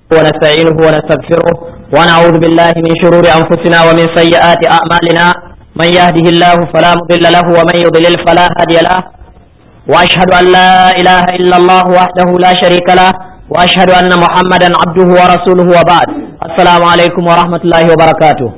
ونستعينه ونستغفره ونعوذ بالله من شرور أنفسنا ومن سيئات أعمالنا من يهده الله فلا مضل له ومن يضلل فلا هادي له وأشهد أن لا إله إلا الله وحده لا شريك له وأشهد أن محمدا عبده ورسوله وبعد السلام عليكم ورحمة الله وبركاته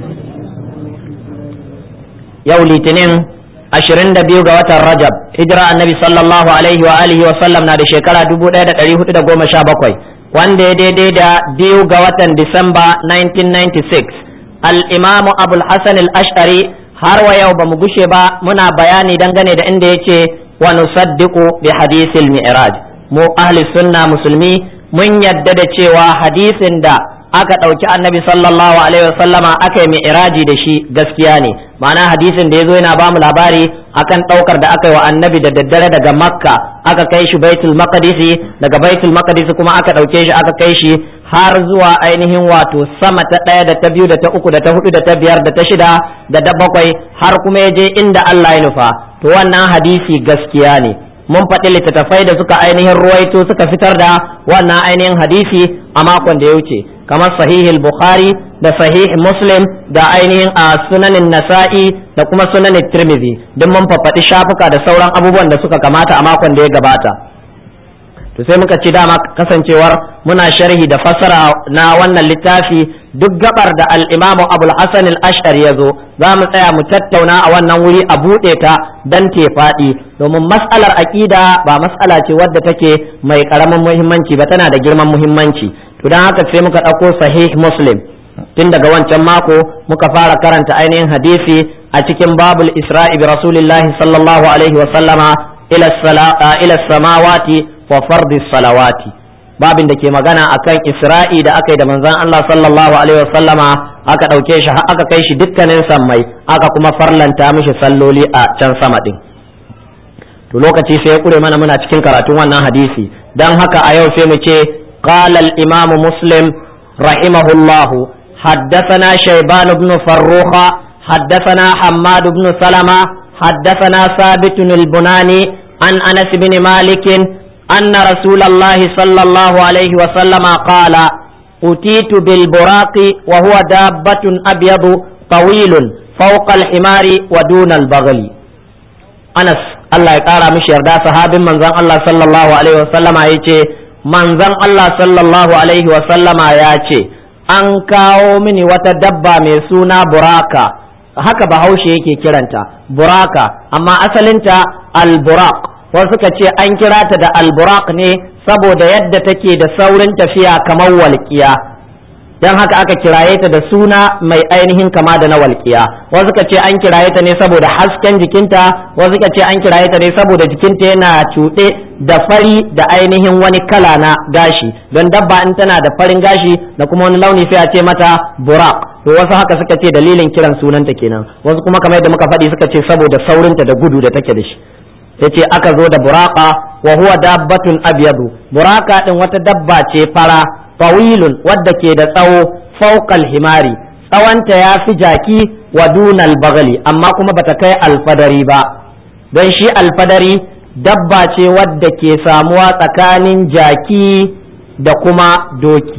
يولي تنين ashirin da biyu ga watan Rajab hijira annabi sallallahu alaihi wa alihi wa sallam na da shekara dubu ɗaya da ɗari hudu da goma sha bakwai wanda ya daidai da biyu ga watan Disamba 1996 al-imamu abul hasan al-ash'ari har wa yau ba mu gushe ba muna bayani dangane da inda yace wa nusaddiqu bi hadisil mi'raj mu ahli sunna musulmi mun yadda da cewa hadisin da aka ɗauki annabi sallallahu alaihi wasallama aka yi mi'raji da shi gaskiya ne ma'ana hadisin da ya zo yana ba mu labari akan ɗaukar da aka yi wa annabi da daddare daga makka aka kai shi baitul maqdisi daga baitul maqdisi kuma aka ɗauke shi aka kai shi har zuwa ainihin wato sama ta ɗaya da ta biyu da ta uku da ta hudu da ta biyar da ta shida da ta bakwai har kuma ya je inda Allah ya nufa to wannan hadisi gaskiya ne mun faɗi littattafai da suka ainihin ruwaito suka fitar da wannan ainihin hadisi a makon da ya wuce kamar sahihul bukhari da sahih muslim da ainihin a sunanin nasa'i da kuma sunanin tirmidhi duk mun faɗi shafuka da sauran abubuwan da suka kamata a makon da ya gabata to sai muka ci dama kasancewar muna sharhi da fassara na wannan littafi duk gabar da al-imamu abul hasan al-ash'ari ya zo za mu tsaya mu tattauna a wannan wuri a buɗe ta dan te faɗi domin mas'alar aƙida ba mas'ala ce wadda take mai ƙaramin muhimmanci ba tana da girman muhimmanci to don haka sai muka ɗauko sahih muslim tun daga wancan mako muka fara karanta ainihin hadisi a cikin babul isra'i bi rasulillahi sallallahu alaihi wa sallama ila samawati wa fardi salawati babin da ke magana akan isra'i da aka yi da manzon Allah sallallahu alaihi wa sallama aka ɗauke shi aka kai shi dukkanin sammai aka kuma farlanta mishi salloli a can sama din to lokaci sai ya kure mana muna cikin karatun wannan hadisi dan haka a yau sai mu ce قال الإمام مسلم رحمه الله حدثنا شيبان بن فروخ حدثنا حماد بن سلمة حدثنا ثابت البناني عن أنس بن مالك أن رسول الله صلى الله عليه وسلم قال أتيت بالبراق وهو دابة أبيض طويل فوق الحمار ودون البغل أنس الله يقارى مش يردا صحاب من الله صلى الله عليه وسلم يجي manzon Allah sallallahu Alaihi wasallama ya ce, An kawo mini wata dabba mai suna buraka, haka bahaushe yake kiranta, buraka, amma asalinta al-buraq, wasu suka ce an kira ta da al-buraq ne saboda yadda take da saurin tafiya kamar walƙiya. don haka aka kiraye ta da suna mai ainihin kama da na walƙiya wasu ka ce an kiraye ta ne saboda hasken jikinta wasu ka ce an kiraye ta ne saboda jikinta yana cuɗe da fari da ainihin wani kala na gashi don dabba in tana da farin gashi da kuma wani launi sai a ce mata burak to wasu haka suka ce dalilin kiran sunanta kenan wasu kuma kamar yadda muka faɗi suka ce saboda saurinta da gudu da take da shi yace aka zo da buraka wa huwa dabbatun abyadu buraka din wata dabba ce fara tawilun wadda ke da tsawo fauqal himari tsawonta ya fi jaki wa dunal bagali amma kuma bata kai alfadari ba don shi alfadari dabba ce wadda ke samuwa tsakanin jaki da kuma doki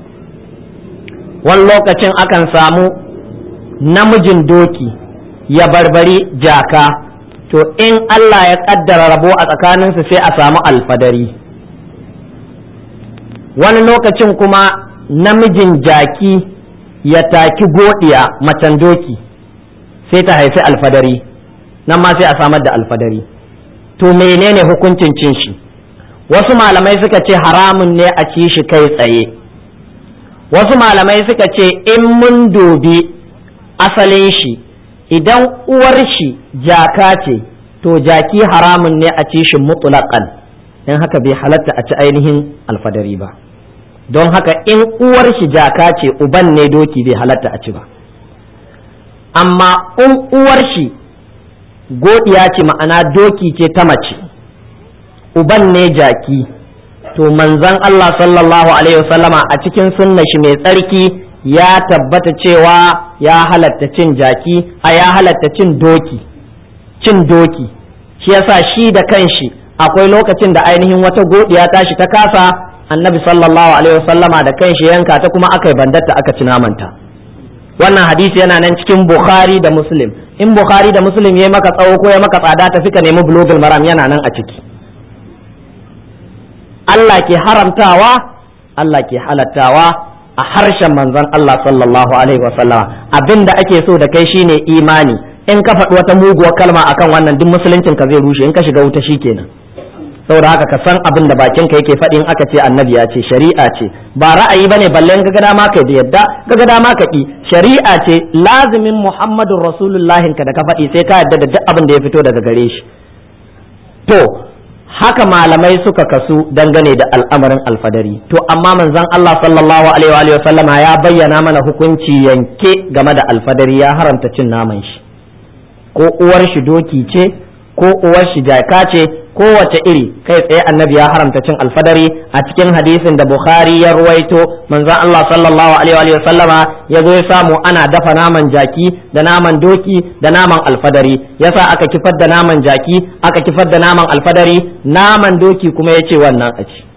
wani lokacin akan samu namijin doki ya barbari jaka to in Allah ya kaddara rabo a tsakaninsu sai a samu alfadari wani lokacin kuma namijin jaki ya taki godiya macen doki sai ta haifi alfadari nan ma sai a samar da alfadari to menene hukuncin cin shi wasu malamai suka ce haramun ne a ci shi kai tsaye wasu malamai suka ce in mun dubi asalin shi idan uwar shi jaka ce to jaki haramun ne a ci shi mutlaqan don haka bai halatta a ci ainihin alfadari ba don haka in uwar shi jaka ce uban ne doki bai halatta a ci ba amma in uwar shi godiya ce ma'ana doki ce ta mace uban ne jaki to manzon Allah sallallahu alaihi wasallama a cikin sunna shi mai tsarki ya tabbata cewa ya halatta cin jaki a ya halatta cin doki cin doki shi yasa shi da kanshi akwai lokacin da ainihin wata godiya tashi ta kasa annabi sallallahu alaihi wasallama da kanshi yanka ta kuma aka yi bandatta aka ci namanta wannan hadisi yana nan cikin bukhari da muslim in bukhari da muslim ya maka tsawo ko ya maka tsada tafi ka nemi bulogul maram yana nan a ciki Allah ke haramtawa Allah ke halattawa a harshen manzon Allah sallallahu alaihi wasallama abinda ake so da kai shine imani in ka faɗi wata muguwar kalma akan wannan duk musuluncin ka zai rushe in ka shiga wuta shikenan saboda haka ka san abin da bakin ka yake faɗi in aka ce annabi ya ce shari'a ce ba ra'ayi bane balle in ga dama ka da yadda ka ga dama ka ki shari'a ce lazimin muhammadun rasulullahin ka da ka faɗi sai ka yadda da duk abin da ya fito daga gare shi to haka malamai suka kasu dangane da al'amarin alfadari to amma manzon Allah sallallahu alaihi wa sallama ya bayyana mana hukunci yanke game da alfadari ya haramta cin naman shi ko uwar shi doki ce ko uwar shi jaka ce kowace iri kai tsaye annabi ya haramta cin alfadari a cikin hadisin da bukhari ya ruwaito manzon Allah sallallahu alaihi wa sallama ya zo ya samu ana dafa naman jaki da naman doki da naman alfadari yasa aka kifar da naman jaki aka kifar da naman alfadari naman doki kuma ya ce wannan a ci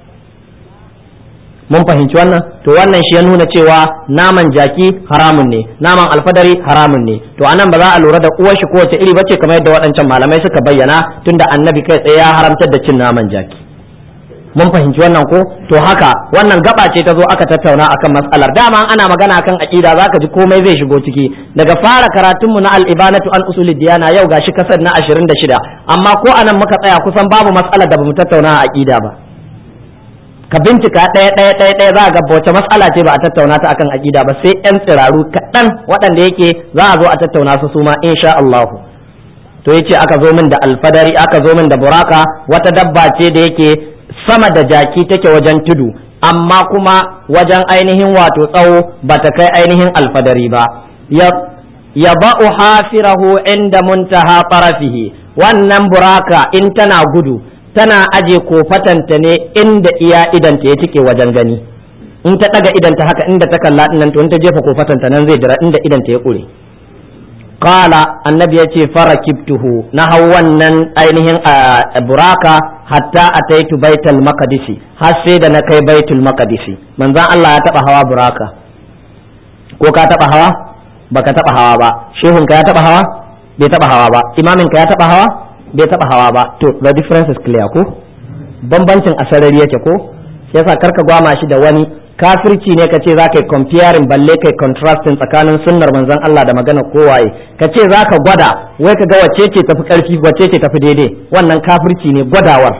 mun fahimci wannan to wannan shi ya nuna cewa naman jaki haramun ne naman alfadari haramun ne to anan ba za a lura da uwar shi kowace iri bace kamar yadda waɗancan malamai suka bayyana tunda annabi kai tsaye ya haramtar da cin naman jaki mun fahimci wannan ko to haka wannan gaba ce ta zo aka tattauna akan matsalar dama ana magana akan aqida zaka ji komai zai shigo ciki daga fara karatunmu na al-ibanatu an usulid diyana yau gashi kasar na 26 amma ko anan muka tsaya kusan babu matsalar da bamu tattauna a aqida ba ka bincika ɗaya ɗaya ɗaya ɗaya za a ga wace matsala ce ba a tattauna ta akan aƙida ba sai ƴan tsiraru kaɗan waɗanda yake za a zo a tattauna su suma insha Allah to yace aka zo min da alfadari aka zo min da buraka wata dabba ce da yake sama da jaki take wajen tudu amma kuma wajen ainihin wato tsawo ba ta kai ainihin alfadari ba ya ba'u hafirahu inda muntaha farafihi wannan buraka in tana gudu tana aje kofatanta ne inda iya idanta ya tike wajen gani in ta daga idanta haka inda ta kalla nan to in ta jefa kofatanta nan zai dira inda idanta ya kure qala annabi yace farakibtuhu na hau wannan ainihin buraka hatta ataitu baitul maqdisi har sai da na kai baitul maqdisi manzon Allah ya taba hawa buraka ko ka taba hawa baka taba hawa ba shehun ka ya taba hawa bai taba hawa ba imamin ka ya taba hawa bai taba hawa ba to the difference is clear ko bambancin asarari yake ko sai yasa karka gwama shi da wani kafirci ne kace za ka yi comparing balle kai contrasting tsakanin sunnar manzon Allah da magana kowaye kace za ka gwada wai ka ga wacce ce tafi karfi wacce ce tafi daidai wannan kafirci ne gwadawar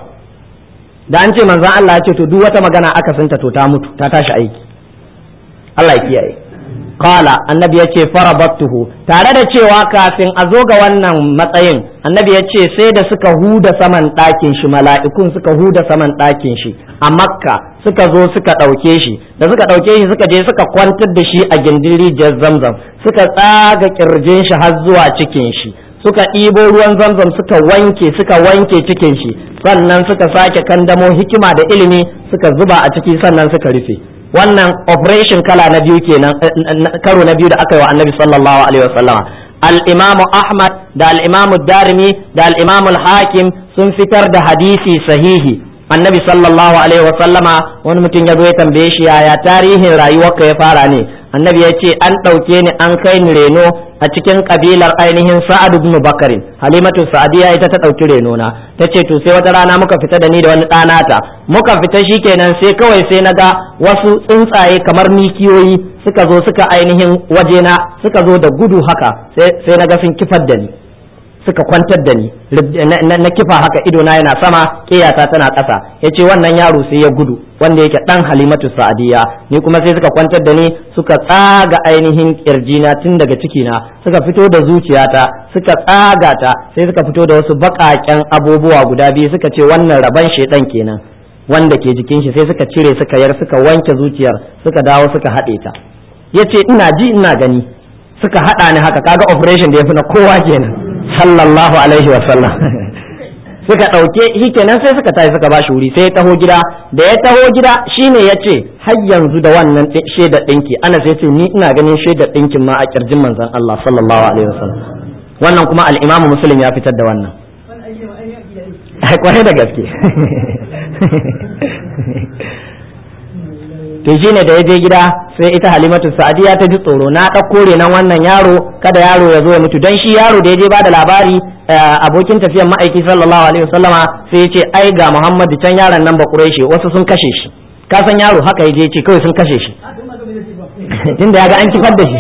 da an ce manzon Allah ya ce to duk wata magana aka santa to ta mutu ta tashi aiki Allah ya kiyaye qala annabi yace farabattuhu tare da cewa kafin a zo ga wannan matsayin annabi yace sai da suka huda saman ɗakin shi mala'ikun suka huda saman ɗakin shi a makka suka zo suka ɗauke shi da suka ɗauke shi suka je suka kwantar da shi a gindin rijiyar zamzam suka tsaga kirjin shi har zuwa cikin shi suka ɗibo ruwan zamzam suka wanke suka wanke cikin shi sannan suka sake kandamo hikima da ilimi suka zuba a ciki sannan suka rufe wannan operation kala na biyu kenan karo na biyu da aka yi wa annabi sallallahu alaihi wasallama al-imam ahmad da al-imam darimi da al-imam al-hakim sun fitar da hadisi sahihi annabi sallallahu alaihi wasallama wani mutum ya zo ya tambaye shi yaya tarihin rayuwarka ya fara ne annabi ya ce an ɗauke ni an kai ni reno a cikin kabilar ainihin sa'ad ibn bakarin halimatu sa'adiya ita ta ɗauki reno na ta ce to sai wata rana muka fita da ni da wani ɗanata muka fita shikenan sai kawai sai na ga wasu tsuntsaye kamar mikiyoyi suka zo suka ainihin wajena suka zo da gudu haka sai na ga sun kifar da ni suka kwantar da ni na kifa haka ido na yana sama kiyata tana ƙasa ya ce wannan yaro sai ya gudu wanda yake ɗan halimatu sa'adiyya ni kuma sai suka kwantar da ni suka tsaga ainihin kirjina tun daga cikina suka fito da zuciyata suka tsaga ta sai suka fito da wasu baƙaƙen abubuwa guda biyu suka ce wannan raban shedan kenan wanda ke jikin shi sai suka cire suka yar suka wanke zuciyar suka dawo suka haɗe ta yace ina ji ina gani suka haɗa ni haka kaga operation da ya fi na kowa kenan sallallahu alaihi wa sallam suka ɗauke shi kenan sai suka tashi suka bashi wuri sai ya taho gida da ya taho gida shine ya ce har yanzu da wannan shaidar ɗinki ana sai ce ni ina ganin shaidar ɗinkin ma a kirjin manzon Allah sallallahu alaihi wa sallam wannan kuma al-imamu muslim ya fitar da wannan kwarai da gaske to shine da ya je gida sai ita halimatu sa'adiya ta ji tsoro na ɗauko renon wannan yaro kada yaro ya zo ya mutu don shi yaro da ya je bada labari abokin tafiyan ma'aiki sallallahu alaihi wasallama sai ya ce ai ga muhammadu can yaron nan ba shi wasu sun kashe shi ka san yaro haka ya je ce kawai sun kashe shi tunda ya ga an kifar da shi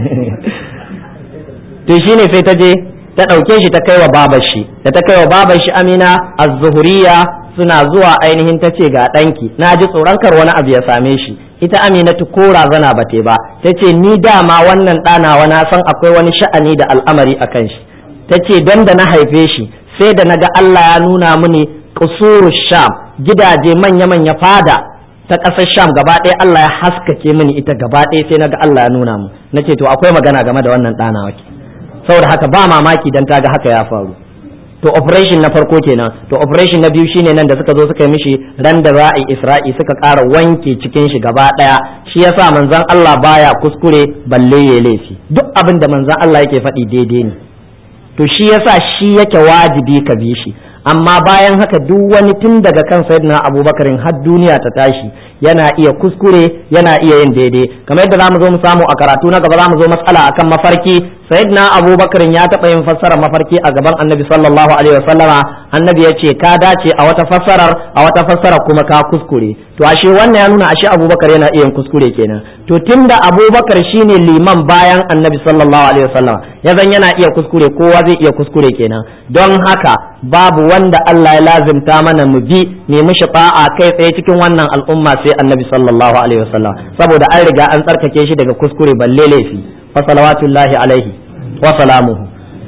to shine sai ta je ta ɗauke shi ta kai wa babar shi da ta kai wa babar shi amina az-zuhuriya suna zuwa ainihin ta ce ga ɗanki na ji tsoron kar wani abu ya same shi ita aminatu ko razana ba te ba ta ce ni dama wannan ɗanawa na san akwai wani sha'ani da al'amari a kan shi ta ce don da na haife shi sai da naga Allah ya nuna mini kusuru sham gidaje manya-manya fada ta ƙasar sham gaba ɗaya Allah ya haskake mini ita gaba ɗaya sai naga Allah ya nuna mu na ce to akwai magana game da wannan ɗanawa ke saboda haka ba mamaki dan ta ga haka ya faru to operation na farko kenan to operation na biyu shine nan da suka zo suka yi mishi ran da za'i isra'i suka ƙara wanke cikin shi gaba ɗaya shi yasa manzon Allah baya kuskure balle ya laifi duk abin da manzon Allah yake faɗi daidai ne to shi yasa shi yake wajibi ka bi shi amma bayan haka duk wani tun daga kan sayyidina abubakarin har duniya ta tashi yana iya kuskure yana iya yin daidai kamar yadda zamu zo mu samu a karatu na gaba zamu zo matsala akan mafarki sayyidina abubakarin ya taɓa yin fassarar mafarki a gaban annabi sallallahu alaihi wasallama annabi ya ce ka dace a wata fassarar a wata fassarar kuma ka kuskure to ashe wannan ya nuna ashe abubakar yana iya yin kuskure kenan to tunda abubakar shine liman bayan annabi sallallahu alaihi wasallama ya zan yana iya kuskure kowa zai iya kuskure kenan don haka babu wanda Allah ya lazimta mana mu bi ne mishi ta'a kai tsaye cikin wannan al'umma sai annabi sallallahu alaihi wasallam saboda an riga an tsarkake shi daga kuskure balle laifi fa salawatullahi alaihi wa salamuhu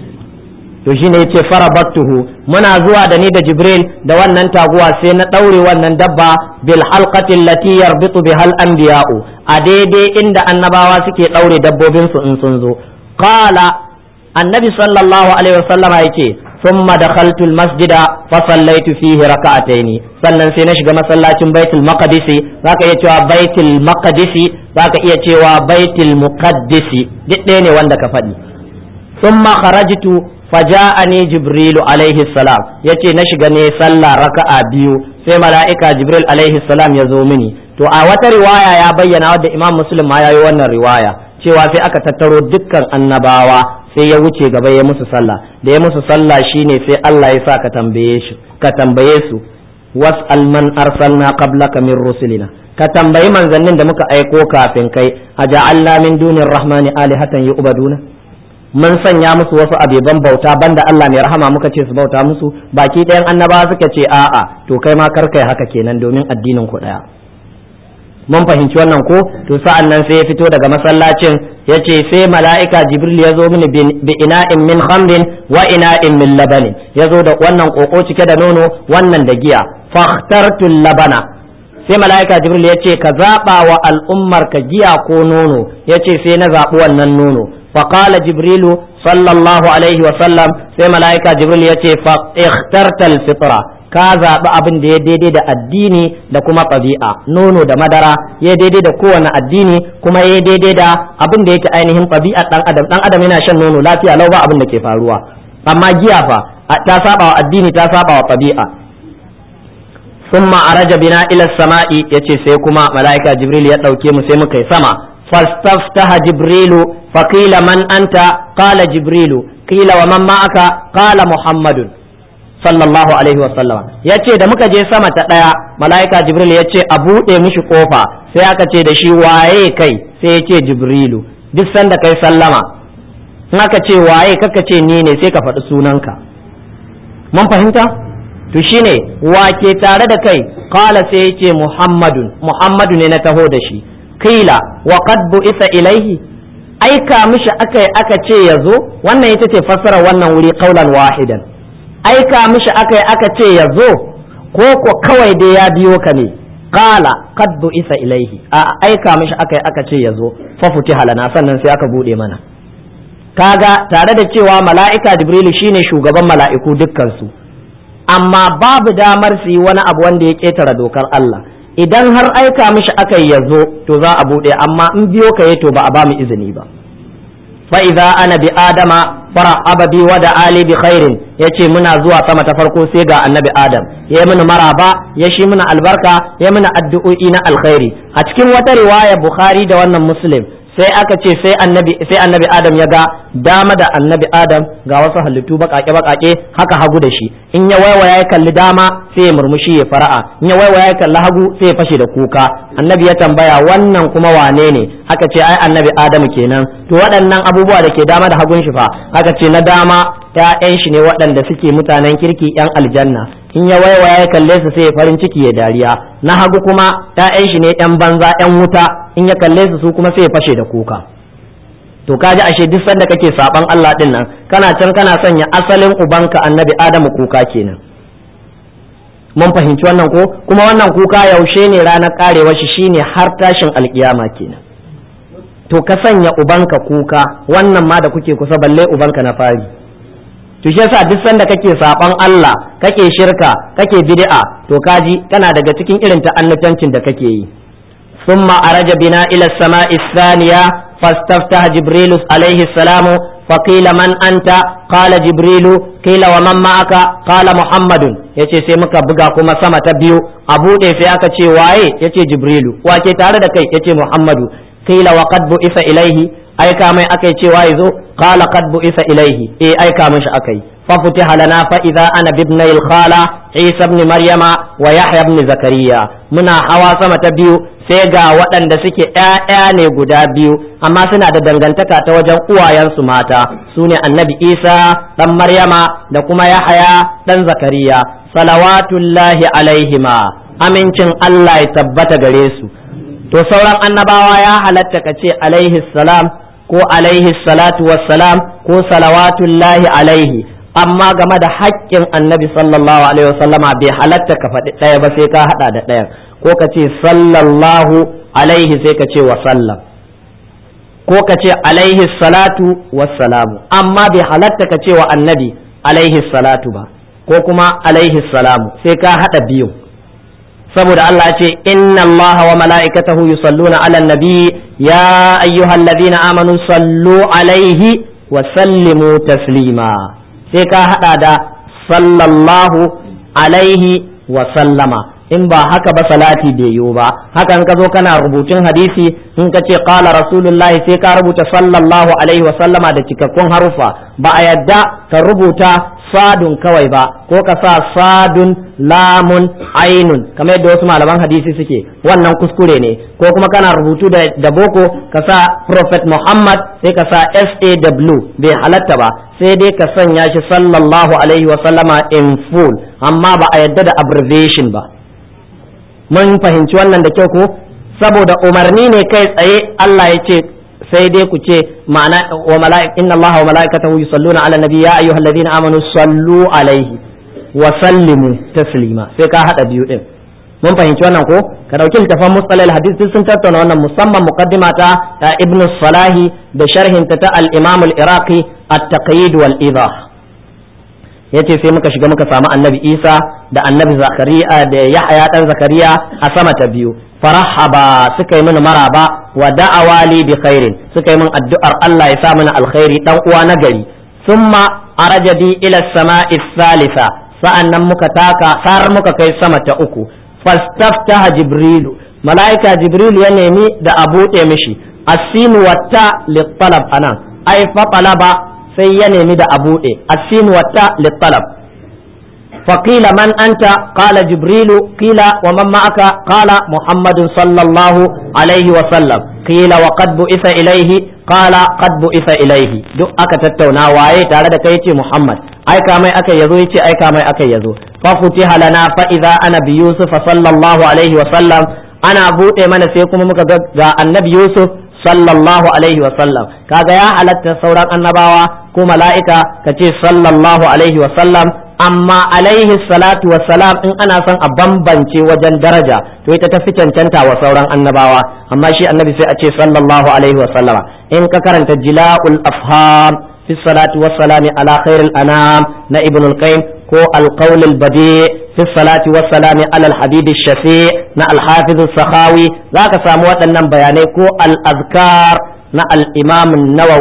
to shine yace farabattuhu muna zuwa da ni da jibril da wannan taguwa sai na daure wannan dabba bil halqati allati yarbitu bihal anbiya'u a daidai inda annabawa suke daure dabbobin su in sun zo qala annabi sallallahu alaihi wasallama yace ثم دخلت المسجد فصليت فيه ركعتين sannan sai na shiga masallacin baitul maqdisi zaka iya cewa baitul maqdisi zaka iya cewa baitul muqaddisi duk ɗaya ne wanda ka faɗi thumma kharajtu faja'ani jibrilu alaihi salam yace na shiga ne sallah raka'a biyu sai mala'ika jibril alaihi salam ya zo mini to a wata riwaya ya bayyana wadda imam muslim ma yayi wannan riwaya cewa sai aka tattaro dukkan annabawa sai ya wuce gaba ya musu sallah da ya musu sallah shine sai Allah ya sa ka tambaye shi ka tambaye su was'al man arsalna qablaka min rusulina ka tambayi manzannin da muka aiko kafin kai aja'alna min dunir rahmani alihatan yu'baduna mun sanya musu wasu abeban bauta banda Allah mai rahama muka ce su bauta musu baki ɗayan annabawa suka ce a'a to kai ma kar kai haka kenan domin addinin ku ɗaya mun fahimci wannan ko to sa'an nan sai ya fito daga masallacin ya ce sai mala'ika jibril ya zo mini bi ina'in min khamrin wa ina'in min labanin ya zo da wannan koko cike da nono wannan da giya fahtartu labana sai mala'ika jibril ya ce ka zaɓa wa al'ummar ka giya ko nono ya ce sai na zaɓi wannan nono faƙala jibrilu sallallahu alaihi wa sallam sai mala'ika jibril ya ce fa ikhtartal fitra ka zaɓi abin da ya daidai da addini da kuma ɗabi'a nono da madara ya daidai da kowane addini kuma ya daidai da abin da yake ainihin ɗabi'a ɗan adam ɗan adam yana shan nono lafiya lau ba abin da ke faruwa amma giya fa ta saba wa addini ta saba wa ɗabi'a summa araja bina ila sama'i yace sai kuma mala'ika jibril ya ɗauke mu sai muka yi sama fastaftaha jibrilu faqila man anta qala jibrilu qila wa man ma'aka qala muhammadun sallallahu alaihi wasallama ya ce da muka je sama ta ɗaya mala'ika jibril ya ce a buɗe mishi ƙofa sai aka ce da shi waye kai sai ya ce jibrilu duk sanda kai sallama in aka ce waye kaka ce ni ne sai ka faɗi sunanka mun fahimta to shine wake tare da kai kala sai ya ce muhammadun muhammadu ne na taho da shi kila wa qad bu'isa ilaihi aika mishi aka aka ce ya zo wannan ita ce fassara wannan wuri qaulan wahidan aika mishi aka yi aka ce ya zo ko ko kawai dai ya biyo ka ne qala qad isa ilaihi a aika mishi aka yi aka ce ya zo fa futiha lana sannan sai aka bude mana kaga tare da cewa mala'ika jibrilu shine shugaban mala'iku dukkan su amma babu damar su yi wani abu wanda ya ketara dokar Allah idan har aika mishi aka yi ya zo to za a bude amma in biyo ka to ba a ba mu izini ba fa idza ana bi adama fara'aba bi wa da ali bi khairin yace muna zuwa sama ta farko sai ga annabi adam ya mini maraba ya shi mini albarka ya mini addu'o'i na alkhairi a cikin wata riwaya bukhari da wannan muslim sai aka ce sai annabi sai annabi adam ya ga dama da annabi adam ga wasu halittu bakake bakake haka hagu da shi in ya waiwaya ya kalli dama sai ya murmushi ya fara'a in ya waiwaya ya kalli hagu sai ya fashe da kuka annabi ya tambaya wannan kuma wane ne aka ce ai annabi adam kenan to waɗannan abubuwa da ke dama da hagun shi fa aka ce na dama ƴaƴan shi ne waɗanda suke mutanen kirki ƴan aljanna in ya waiwaya ya kalle su sai ya farin ciki ya dariya na hagu kuma ƴaƴan shi ne ƴan banza ƴan wuta in ya kalle su su kuma sai ya fashe da kuka to kaji ashe duk sanda kake saban Allah din nan kana can kana sanya asalin ubanka annabi Adamu kuka kenan mun fahimci wannan ko kuma wannan kuka yaushe ne ranar karewa shi shine har tashin alkiyama kenan to ka sanya ubanka kuka wannan ma da kuke kusa balle ubanka na fari to shi yasa duk sanda kake saban Allah kake shirka kake bid'a to kaji kana daga cikin irin ta'annutancin da kake yi ثم أرج بنا إلى السماء الثانية فاستفتح جبريل عليه السلام فقيل من أنت قال جبريل قيل ومن معك قال محمد yace sai muka buga kuma sama ta biyu a buɗe sai aka ce waye yace jibrilu wake tare da kai yace muhammadu qila wa qad bu'isa ilaihi aika mai akai ce waye zo qala qad bu'isa ilaihi eh aika mishi akai fa futiha lana fa idza ana bibna al khala isa ibn maryama wa yahya ibn zakariya muna hawa sama ta biyu sai ga waɗanda suke ‘ya'ya ne guda biyu amma suna da dangantaka ta wajen uwayensu mata su ne annabi isa ɗan maryama da kuma yahaya ɗan zakariya salawatullahi alaihima amincin allah ya tabbata gare su to sauran annabawa ya halatta ka ce alaihi salam ko alaihi salatu wassalam ko salawatullahi alaihi amma game da haƙƙin annabi sallallahu alaihi wasallama bai halatta ka faɗi ɗaya ba sai ka haɗa da ɗayan ko ka ce sallallahu alaihi sai ka ce wa sallam ko ka ce alaihi salatu wassalamu amma bai halatta ka ce wa annabi alaihi salatu ba ko kuma alaihi salamu sai ka haɗa biyu saboda Allah ce inna Allah wa mala'ikatahu yusalluna ala nabi ya ayyuhallazina amanu sallu alaihi wa sallimu taslima sai ka haɗa da sallallahu alaihi wa sallama in ba haka ba salati bai yiwu ba hakan ka zo kana rubutun hadisi in ka ce qala rasulullahi sai ka rubuta sallallahu alaihi wa sallama da cikakkun harufa ba a yadda ka rubuta sadun kawai ba ko ka sa sadun lamun ainun kamar yadda wasu malaman hadisi suke wannan kuskure ne ko kuma kana rubutu da, da boko ka sa prophet muhammad sai ka sa saw bai halatta ba sai dai ka sanya shi sallallahu alaihi wa sallama in full amma ba a yadda da abbreviation ba mun fahimci wannan da kyau ko saboda umarni ne kai tsaye Allah ya ce sai dai ku ce ma'ana wa mala'ik inna Allah wa mala'ikatahu yusalluna ala nabi ya ayyuhalladhina amanu sallu alaihi wa sallimu taslima sai ka hada biyu din mun fahimci wannan ko ka dauki littafan mustalal hadith sun tattauna wannan musamman muqaddima ta ibnu salahi da sharhin ta ta al-imam al-iraqi at-taqyid wal idah yace sai muka shiga muka samu annabi isa da annabi zakariya da yahya dan zakariya a sama ta biyu farahaba suka yi mini maraba wa da'awali bi khairin suka yi min addu'ar Allah ya sa mini alkhairi dan uwa na gari thumma araja bi ila samai thalitha sa'annan muka taka har muka kai sama ta uku fastaftaha jibrilu malaika jibrilu ya nemi da a buɗe mishi asinu watta littalab anan ai fa talaba sai ya nemi da a buɗe asinu watta littalab فقيل من أنت قال جبريل قيل ومن معك قال محمد صلى الله عليه وسلم قيل وقد بئس إليه قال قد بئس إليه duk aka tattauna waye tare da kai yace Muhammad aika mai aka yazo yace aika mai aka yazo fa futiha lana fa idza ana bi Yusuf sallallahu alaihi wa sallam ana bude mana sai kuma muka ga annabi Yusuf sallallahu alaihi wa sallam kaga ya halatta sauran annabawa ko mala'ika kace sallallahu alaihi wa sallam amma alaihi salatu wassalam in ana son a bambance wajen daraja to ita ta fi cancanta wa sauran annabawa amma shi annabi sai a ce sallallahu alaihi wasallama in ka karanta jila'ul afham fi salatu wassalami ala khairil anam na ibn al-qayyim ko al-qawl al-badi fi salati wassalami ala al-habib shafi na al-hafiz as-sakhawi zaka samu waɗannan bayanai ko al-azkar na al-imam an-nawawi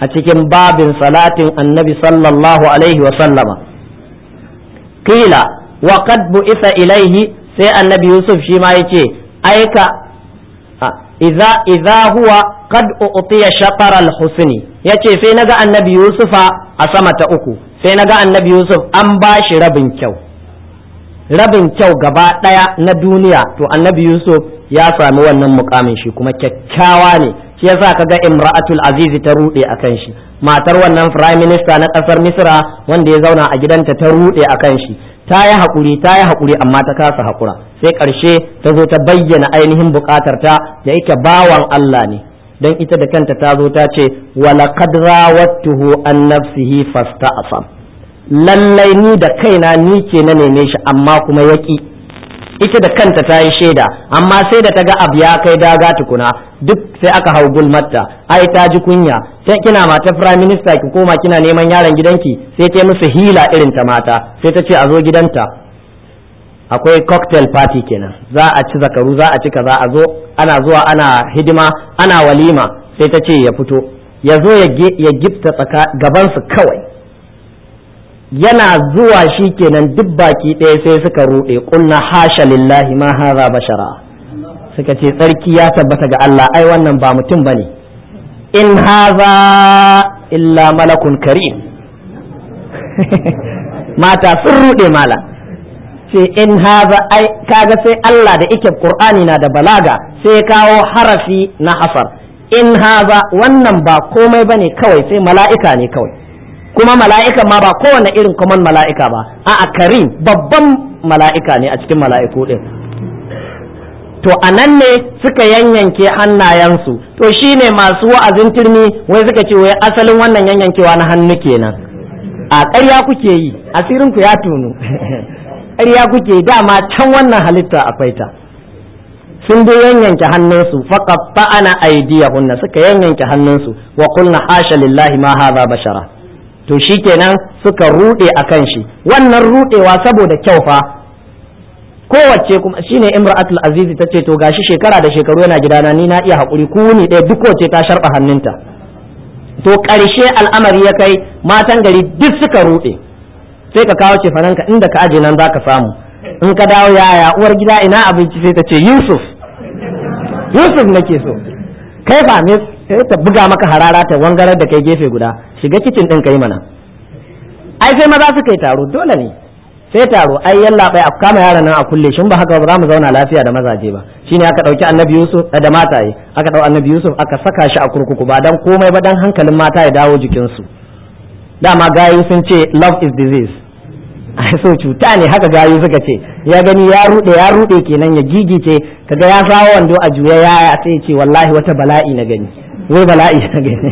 a cikin babin salatin annabi sallallahu alaihi wa sallama kila wa qad bu'itha ilaihi sai annabi yusuf shi ma yace aika idza idza huwa qad u'tiya shatar al-husni yace sai naga annabi yusufa a sama ta uku sai naga annabi yusuf an bashi rabin kyau rabin kyau gaba daya na duniya to annabi yusuf ya sami wannan mukamin shi kuma kyakkyawa ne shi yasa kaga imra'atul azizi ta rude akan shi matar wannan prime minister na kasar misra wanda ya zauna a gidanta ta rude akan shi ta yi haƙuri ta yi haƙuri amma ta kasa haƙura sai ƙarshe ta zo ta bayyana ainihin buƙatar ta da yake bawan Allah ne don ita da kanta ta zo ta ce walaqad rawattuhu an nafsihi fasta'asam lallai ni da kaina ni ke na neme shi amma kuma yaki ita da kanta ta yi shaida amma sai da ta ga abu ya kai daga tukuna duk sai aka hau gulmatta ai ta ji kunya sai kina mata prime minister ki koma kina neman yaron gidanki sai ta musu hila irin ta mata sai ta ce a zo gidanta akwai cocktail party kenan za a ci zakaru za a ci kaza a zo ana zuwa ana hidima ana walima sai ta ce ya fito ya zo ya gifta tsaka gabansu kawai yana zuwa shi kenan duk baki ɗaya sai suka ruɗe ƙulna hasha lillahi ma haza bashara suka ce tsarki ya tabbata ga Allah ai wannan ba mutum ba ne in haza illa malakun karim mata sun ruɗe mala ce in haza ai kaga sai Allah da ike Qur'ani na da balaga sai kawo harafi na hasar in haza wannan ba komai bane kawai sai mala'ika ne kawai kuma mala'ika ma ba kowane irin common mala'ika ba a karim babban mala'ika ne a cikin mala'iku ɗin to a nan ne suka yanyanke hannayensu to shine masu wa'azin turmi wai suka ce wai asalin wannan yanyankewa na hannu kenan a ƙarya kuke yi asirinku ya tunu ƙarya kuke dama can wannan halitta akwai ta sun dai yanyanke hannunsu faqatta'ana aydiyahunna suka yanyanke hannunsu wa qulna hasha lillahi ma hadha bashara to shikenan suka rude akan shi wannan rudewa saboda kyau fa kowace kuma shine imra'atul aziz ta ce to gashi shekara da shekaru yana gidana ni na iya hakuri ku ni ɗaya duk wace ta sharba hannunta to ƙarshe al'amari ya kai matan gari duk suka rude sai ka kawo cefananka inda ka aje nan zaka samu in ka dawo yaya uwar gida ina abinci sai ta ce yusuf yusuf nake so kai fa me sai ta buga maka harara ta wangarar da kai gefe guda shiga kicin din kai mana ai sai maza suka yi taro dole ne sai taro ai yalla bai a kama yaran nan a kulle shin ba haka ba za mu zauna lafiya da mazaje ba shine aka dauki annabi yusuf da mataye aka dau annabi yusuf aka saka shi a kurkuku ba dan komai ba dan hankalin mata ya dawo jikinsu dama gayu sun ce love is disease ai so cuta ne haka gayu suka ce ya gani ya rude ya rude kenan ya gigice kaga ya sawo wando a juya ya sai ce wallahi wata bala'i na gani wai bala'i na gani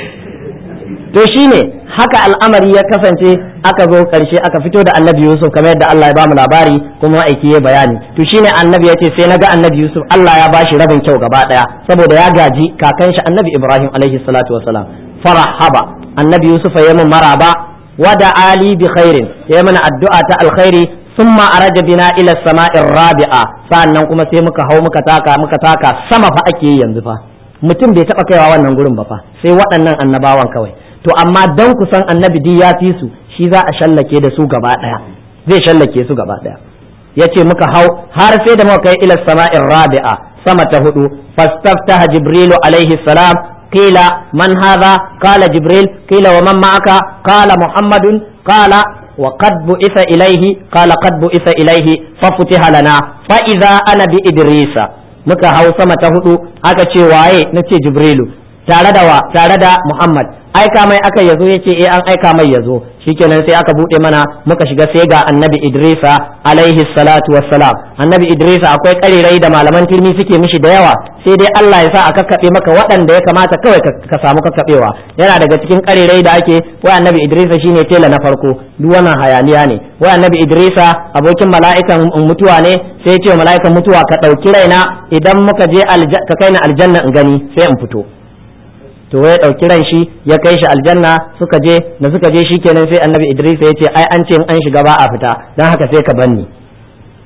to shine haka al'amari ya kasance aka zo karshe aka fito da annabi yusuf kamar yadda Allah ya bamu labari kuma aiki ya bayani to shine annabi ya ce sai naga annabi yusuf Allah ya bashi rabin kyau gaba daya saboda ya gaji kakan shi annabi ibrahim alaihi salatu wasalam farahaba annabi yusuf ya mun maraba wada ali bi khairin ya mana addu'a ta alkhairi summa araja bina ila sama'ir rabi'a sa'annan kuma sai muka hau muka taka muka taka sama fa ake yi yanzu fa mutum bai taba kaiwa wannan gurin ba fa sai waɗannan annabawan kawai to amma dan kusan annabi di ya fi su shi za a shallake da su gaba daya zai shallake su gaba daya yace muka hau har sai da muka kai ila sama'ir rabi'a sama ta hudu fastaftaha jibrilu alaihi salam قيل من هذا قال جبريل قيل ومن معك قال محمد قال وقد بعث إليه قال قد بعث إليه ففتح لنا فإذا أنا بإدريس muka hau sama ta hudu aka ce waye na ce jibrilu tare da wa tare da muhammad aika mai aka yazo ya ce eh an aika mai yazo shikenan sai aka bude mana muka shiga sai ga annabi idrisa alaihi salatu wassalam annabi idrisa akwai karirai da malaman turmi suke mishi da yawa sai dai Allah ya sa a kakkaɓe maka waɗanda ya kamata kawai ka samu kakkaɓewa yana daga cikin karirai da ake wai annabi idrisa shine tela na farko duk wannan hayaniya ne wai annabi idrisa abokin mala'ikan mutuwa ne sai ya ce mala'ikan mutuwa ka ɗauki raina idan muka je ka kai ni aljanna in gani sai in fito to ya ɗauki ran shi ya kai shi aljanna suka je da suka je shikenan sai annabi idris ya ce ai an ce in an shiga ba a fita don haka sai ka banni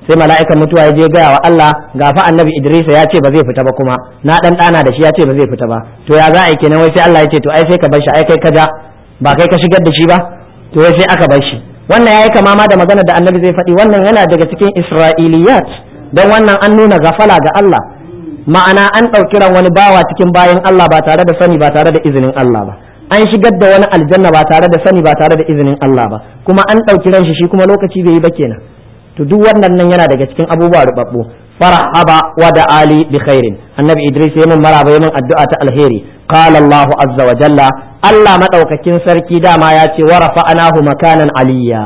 sai mala'ikan mutuwa ya je gaya wa Allah ga fa annabi Idris ya ce ba zai fita ba kuma na dan dana da shi ya ce ba zai fita ba to ya za a yi kenan wai sai Allah ya ce to ai sai ka bar shi ai kai ka ja ba kai ka shigar da shi ba to wai sai aka bar shi wannan yayi kama ma da magana da annabi zai faɗi wannan yana daga cikin Isra'iliyat dan wannan an nuna gafala ga Allah ma'ana an ɗauki ran wani bawa cikin bayan Allah ba tare da sani ba tare da izinin Allah ba an shigar da wani aljanna ba tare da sani ba tare da izinin Allah ba kuma an ɗauki ran shi shi kuma lokaci bai yi ba kenan to duk wannan nan yana daga cikin abubuwa rubabbu farhaba wa da ali bi khairin annabi idris yayin maraba yayin addu'a ta alheri qala allah azza wa jalla allah madaukakin sarki dama ya ce wa rafa'anahu makanan aliyya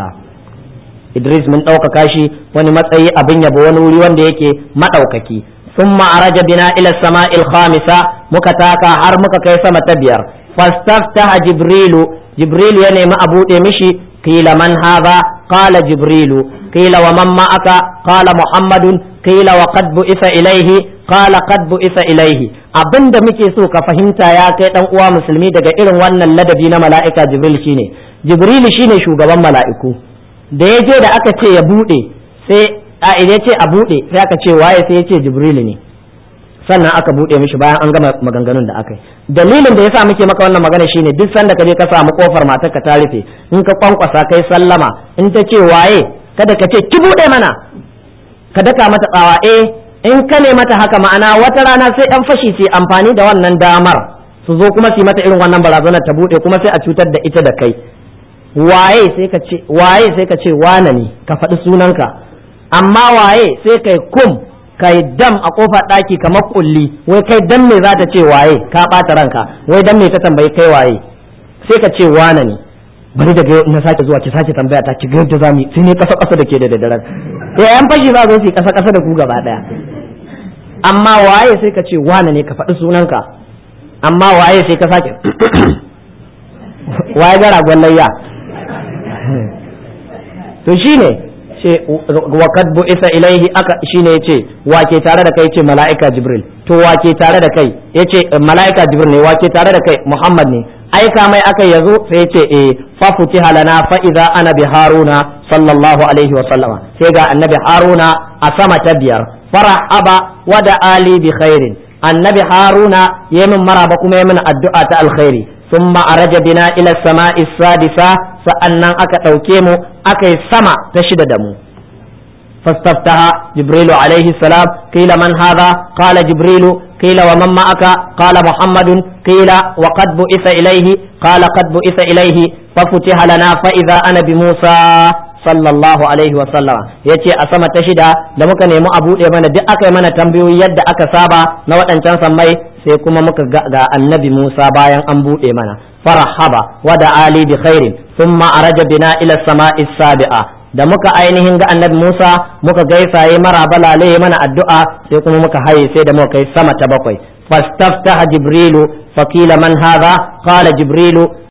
idris mun ɗaukaka shi wani matsayi abin yabo wani wuri wanda yake madaukaki ثم عرج بنا إلى السماء الخامسة مكتاكا هر مكا سما تبير فاستفتح جبريل جبريل يعني ما أبو مشي قيل من هذا قال جبريل قيل ومن معك قال محمد قيل وقد بئس إليه قال قد بئس إليه abin da muke so ka fahimta ya kai dan uwa musulmi daga irin wannan ladabi na mala'ika jibril shine jibril shine shugaban mala'iku da ya je da aka ce ya bude sai a idan ce a bude sai aka ce waye sai ya ce jibril ne sannan aka bude mishi bayan an gama maganganun da aka yi dalilin da yasa muke maka wannan magana shine duk sanda ka je ka samu kofar matar ka ta rufe in ka kwankwasa kai sallama in ta ce waye kada ka ce ki bude mana ka daka mata tsawa eh in ka ne mata haka ma'ana wata rana sai yan fashi su amfani da wannan damar su zo kuma su yi mata irin wannan barazanar ta bude kuma sai a cutar da ita da kai waye sai ka ce waye sai ka ce wane ne ka faɗi sunanka amma waye sai kai kum kai dam a kofar ɗaki kamar kulli wai kai dan me za ta ce waye ka ɓata ranka wai dan me ta tambayi kai waye sai ka ce wane ne bari daga yau na sake zuwa ki sake tambaya ta ki ga yadda zamu sai ne kasa kasa da ke da daddaren eh yan fashi za su yi kasa kasa da ku gaba daya amma waye sai ka ce wane ne ka faɗi sunanka amma waye sai ka sake waye gara gwallayya to shine ce wa kad isa ilaihi aka shine yace wa ke tare da kai yace mala'ika jibril to wa ke tare da kai yace mala'ika jibril ne wa ke tare da kai muhammad ne aika mai aka yazo sai yace eh fa futiha lana fa idza ana bi haruna sallallahu alaihi wa sallama sai ga annabi haruna a sama ta biyar farahaba wa da ali bi khairin annabi haruna yayin maraba kuma yayin addu'a ta alkhairi ثم أرج بنا إلى السماء السادسة فأنا أكا توكيمو أكا سما تشد دمو فاستفتح جبريل عليه السلام قيل من هذا قال جبريل قيل ومن معك قال محمد قيل وقد بئس إليه قال قد بئس إليه ففتح لنا فإذا أنا بموسى sallallahu alaihi wasallama ya ce a sama ta shida da muka nemi a buɗe mana duk aka yi mana tambayoyi yadda aka saba na waɗancan sammai sai kuma muka ga annabi Musa bayan an buɗe mana farahaba wa da ali bi khairin thumma araja bina ila sama'i sabi'a da muka ainihin ga annabi Musa muka gaisa yi mara balale mana addu'a sai kuma muka haye sai da muka kai sama ta bakwai fastaftaha jibrilu faqila man hadha qala jibrilu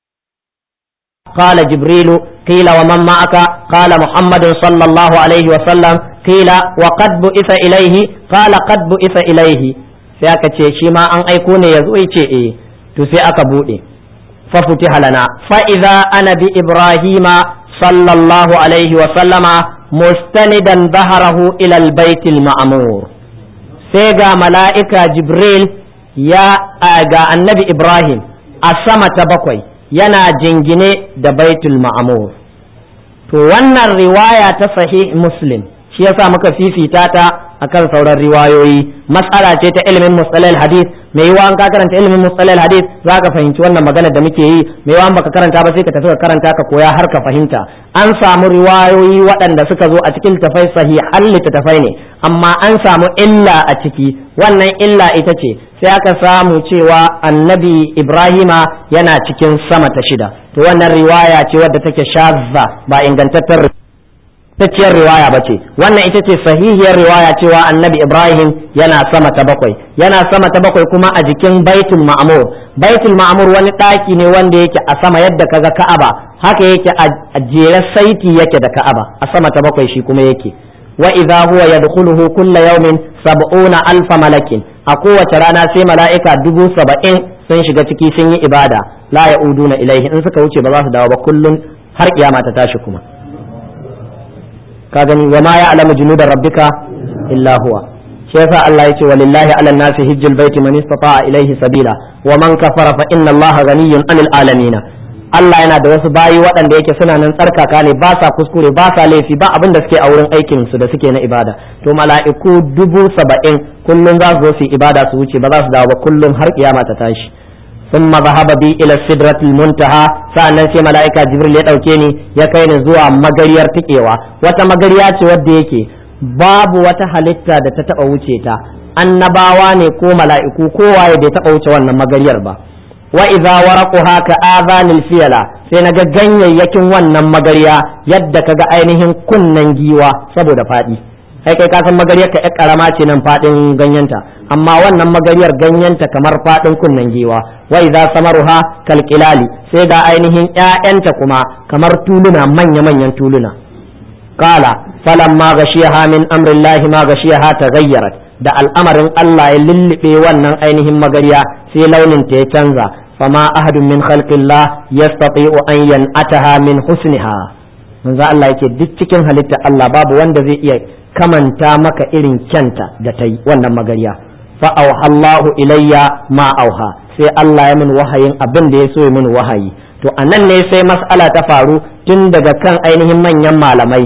قال جبريل قيل ومن معك قال محمد صلى الله عليه وسلم قيل وقد بئس إليه قال قد بئس إليه sai aka ce shi ma an aiko ne ya zo ya ce eh to sai aka buɗe fa futiha lana fa idza ana bi ibrahima sallallahu alaihi wa sallama mustanidan dhahrahu ila albayt alma'mur sai ga mala'ika jibril ya ga annabi ibrahim a sama ta bakwai yana jingine da baitul ma'amur to wannan riwaya ta sahih muslim shi yasa muka fifita ta akan sauran riwayoyi matsala ce ta ilimin mustalal hadith mai yiwa an ka karanta ilimin mustalal hadith za ka fahimci wannan magana da muke yi mai yiwa baka karanta ba sai ka tafi ka karanta ka koya har ka fahimta an samu riwayoyi waɗanda suka zo a cikin tafai sahihan littattafai ne amma an samu illa a ciki wannan illa ita ce sai aka samu cewa annabi ibrahima yana cikin sama ta shida to wannan riwaya ce wadda take shazza ba ingantattar tacciyar riwaya ba ce wannan ita ce sahihiyar riwaya cewa annabi ibrahim yana sama ta bakwai yana sama ta bakwai kuma a jikin baitul ma'mur baitul ma'mur wani ɗaki ne wanda yake a sama yadda kaga ka'aba haka yake a jere saiti yake da ka'aba a sama ta bakwai shi kuma yake wa idza huwa yadkhuluhu kulla yawmin sab'una alfa malakin a kowace rana sai mala'ika dubu saba'in sun shiga ciki sun yi ibada la ya'uduna ilaihi in suka wuce ba za su dawo ba kullun har kiyama ta tashi kuma ka gani wa ma ya'lamu junuda rabbika illa huwa shi yasa Allah yace walillahi 'alan nasi hijjul baiti man istata'a ilayhi sabila wa man kafara fa inna Allaha ghaniyyun 'anil alamin Allah yana da wasu bayi waɗanda yake suna nan tsarkaka ne ba sa kuskure ba sa laifi ba abin da suke a wurin aikin su da suke na ibada to mala'iku dubu saba'in kullum za su zo su ibada su wuce ba za su dawo ba kullum har kiyama ta tashi ثم ذهب بي الى السدرة المنتهى sa'annan sai mala'ika jibril ya dauke ni ya kai ni zuwa magariyar tikewa wata magariya ce wadda yake babu wata halitta da ta taba wuce ta annabawa ne ko mala'iku kowa ya bai taba wuce wannan magariyar ba wa idza waraquha ka adhanil fiyala sai naga ganyayyakin wannan magariya yadda kaga ainihin kunnen giwa saboda fadi kai kai ka san magariyar ka yar karama ce nan fadin ganyenta amma wannan magariyar ganyenta kamar fadin kunnen giwa wa idza samaruha kalqilali sai ga ainihin ƴaƴanta kuma kamar tuluna manya manyan tuluna qala falamma gashiyaha min amrillahi ma gashiyaha taghayyarat da al'amarin Allah ya lullube wannan ainihin magariya sai launin ta ya canza fama ahadun min khalqillah yastati'u an yan'ataha min husniha manzo Allah yake duk cikin halitta Allah babu wanda zai iya kamanta maka irin kyanta da ta yi wannan magariya fa auhallahu ilayya ma auha sai Allah ya min wahayin abin da ya so ya min wahayi to anan ne sai mas'ala ta faru tun daga kan ainihin manyan malamai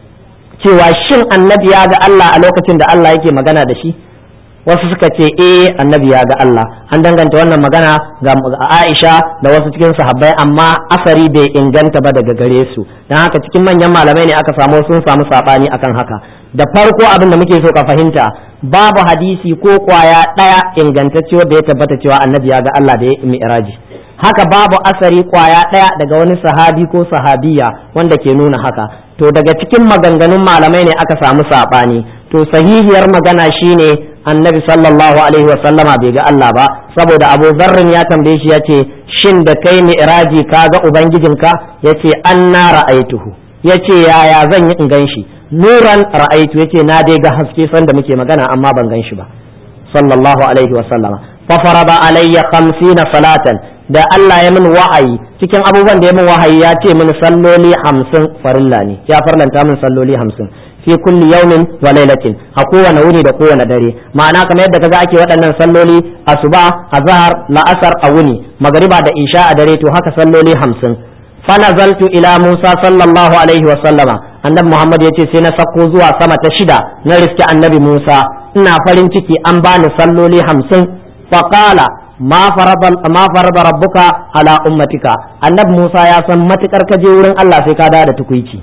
cewa shin annabi ya ga Allah a lokacin da Allah yake magana da shi wasu suka ce eh annabi ya ga Allah an danganta wannan magana ga Aisha da wasu cikin sahabbai amma asari bai inganta ba daga gare su dan haka cikin manyan malamai ne aka samu sun samu sabani akan haka da farko abin da muke so ka fahimta babu hadisi ko kwaya daya ingantacce wanda ya tabbata cewa annabi ya ga Allah da ya mi'raji haka babu asari kwaya daya daga wani sahabi ko sahabiya wanda ke nuna haka to daga cikin maganganun malamai ne aka samu sabani to sahihiyar magana shine annabi sallallahu alaihi wa sallama bai ga Allah ba saboda Abu Zarrin ya tambaye shi yace shin da kai mi'raji ka ga ubangijinka yace anna ra'aituhu yace yaya zan yi in gan shi nuran ra'aitu yace na dai ga haske sanda muke magana amma ban gan shi ba sallallahu alaihi wa sallama fa farada alayya 50 salatan da Allah ya min wahayi cikin abubuwan da ya min wahayi ya ce min salloli 50 farilla ne ya farlanta min salloli 50 fi kulli yawmin wa lailatin a kowane wuni da kowane dare ma'ana kamar yadda kaga ake waɗannan salloli asuba azhar la'asar a wuni magariba da isha a dare to haka salloli 50 fa nazaltu ila Musa sallallahu alaihi wa sallama annabi Muhammad yace sai na sako zuwa sama ta shida na riske annabi Musa ina farin ciki an bani salloli 50 fa qala ma farada ma farada rabbuka ala ummatika annabi Musa ya san matukar kaje wurin Allah sai ka da tukuici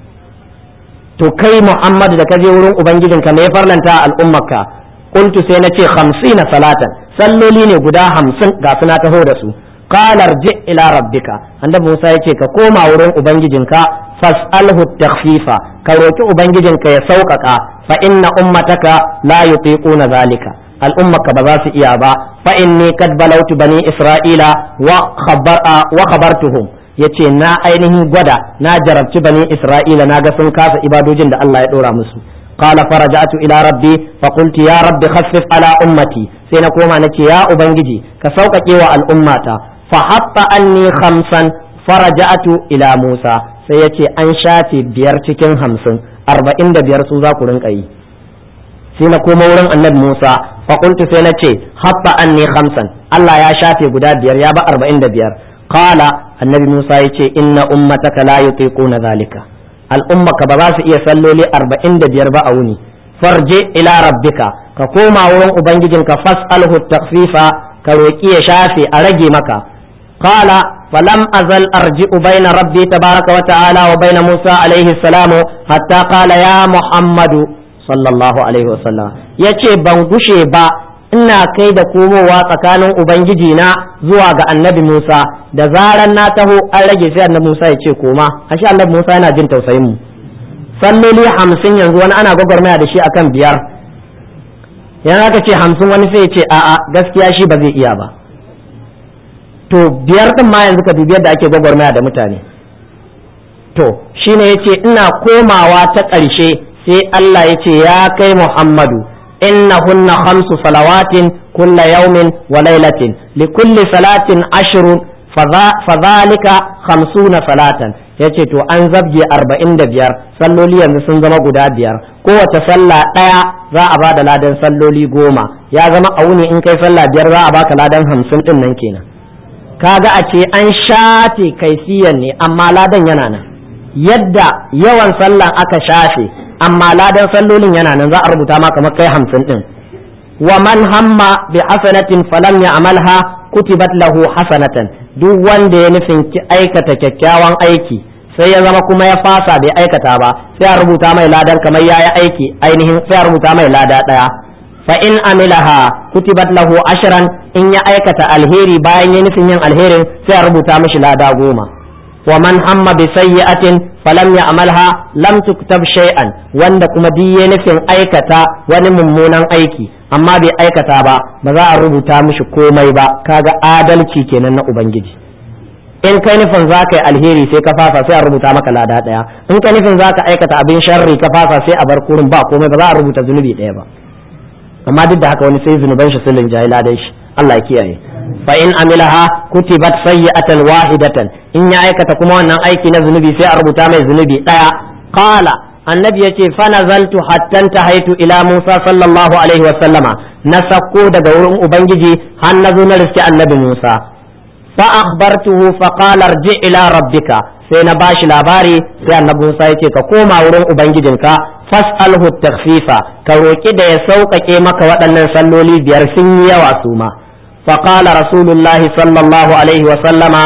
to kai Muhammad da kaje wurin ubangijinka me ya farlanta al'ummarka qultu sai nace 50 salatan salloli ne guda 50 ga suna taho da su qala arji ila rabbika annabi Musa yace ka koma wurin ubangijinka fas'alhu takhfifa ka roki ubangijinka ya sauƙaƙa fa inna ummataka la yutiquna zalika al'ummaka ba za su iya ba fa inni kad balautu bani isra'ila wa khabar wa khabartuhum yace na ainihin gwada na jarabci bani isra'ila na ga sun kasa ibadojin da Allah ya dora musu qala faraja'tu ila rabbi fa qultu ya rabbi khaffif ala ummati sai na koma nace ya ubangiji ka sauƙaƙe wa al'ummata fa hatta anni khamsan faraja'tu ila musa sai yace an shafe biyar cikin hamsin arba'in da biyar su za ku rinka yi sai na koma wurin annabi musa fa qultu sai na ce hatta anni khamsan Allah ya shafe guda biyar ya ba arba'in da biyar qala annabi Musa ya ce inna ummataka la yutiquna zalika al'ummaka ba za su iya salloli arba'in da biyar ba a wuni farje ila rabbika ka koma wurin ubangijinka fas'alhu takfifa ka roki ya shafe a rage maka qala falam azal arji'u baina rabbi tabaraka wa ta'ala wa baina Musa alaihi salamu hatta qala ya Muhammadu sallallahu alaihi wa sallam yace ban gushe ba ina kai da komowa tsakanin ubangiji na zuwa ga annabi Musa da zaran na taho an rage sai annabi Musa ya ce koma ashe annabi Musa yana jin tausayin mu salloli hamsin yanzu wani ana gwagwarmaya da shi akan biyar yana aka ce hamsin wani sai ya ce a'a gaskiya shi ba zai iya ba to biyar din ma yanzu ka dubi yadda ake gwagwarmaya da mutane to shine yace ina komawa ta ƙarshe sai Allah ya ce ya kai Muhammadu إنهن خمس صلوات كل يوم وليلة لكل صلاة عشر فذلك خمسون صلاة ya ce to an zabge arba'in da biyar salloli yanzu sun zama guda biyar kowace sallah ɗaya za a ba da ladan salloli goma ya zama a wuni in kai sallah biyar za a baka ladan hamsin ɗin nan kenan kaga a ce an shafe kaifiyan ne amma ladan yana nan yadda yawan sallan aka shafe amma ladan sallolin yana nan za a rubuta ma kamar kai hamsin ɗin wa man hamma bi hasanatin falam ya amalha kutibat lahu hasanatan duk wanda ya nufin ki aikata kyakkyawan aiki sai ya zama kuma ya fasa bai aikata ba sai a rubuta mai ladan kamar ya yi aiki ainihin sai a rubuta mai lada ɗaya fa in amilaha kutibat lahu ashran in ya aikata alheri bayan ya nufin yin alherin sai a rubuta mishi lada goma wa man hamma bi sayyi'atin falam ya'malha lam tuktab shay'an wanda kuma duk ya nufin aikata wani mummunan aiki amma bai aikata ba ba za a rubuta mishi komai ba kaga adalci kenan na ubangiji in kai nufin za ka yi alheri sai ka fasa sai a rubuta maka lada ɗaya in kai nufin za ka aikata abin sharri ka fasa sai a bar kurin ba komai ba za a rubuta zunubi ɗaya ba amma duk da haka wani sai zunuban shi sulin jahi ladan shi Allah ya kiyaye fa in amilaha kutibat sayyi'atan wahidatan in ya aikata kuma wannan aiki na zunubi sai a rubuta mai zunubi ɗaya qala annabi yace fa nazaltu hatta tahaitu ila Musa sallallahu alaihi wa sallama na sakko daga wurin ubangiji har na zo na riski annabi Musa fa akhbartuhu fa qala irji ila rabbika sai na bashi labari sai annabi Musa yace ka koma wurin ubangijinka fas'alhu takhfifa ka roki da ya sauƙaƙe maka waɗannan salloli biyar sun yi yawa su ma fa qala rasulullahi sallallahu alaihi wa sallama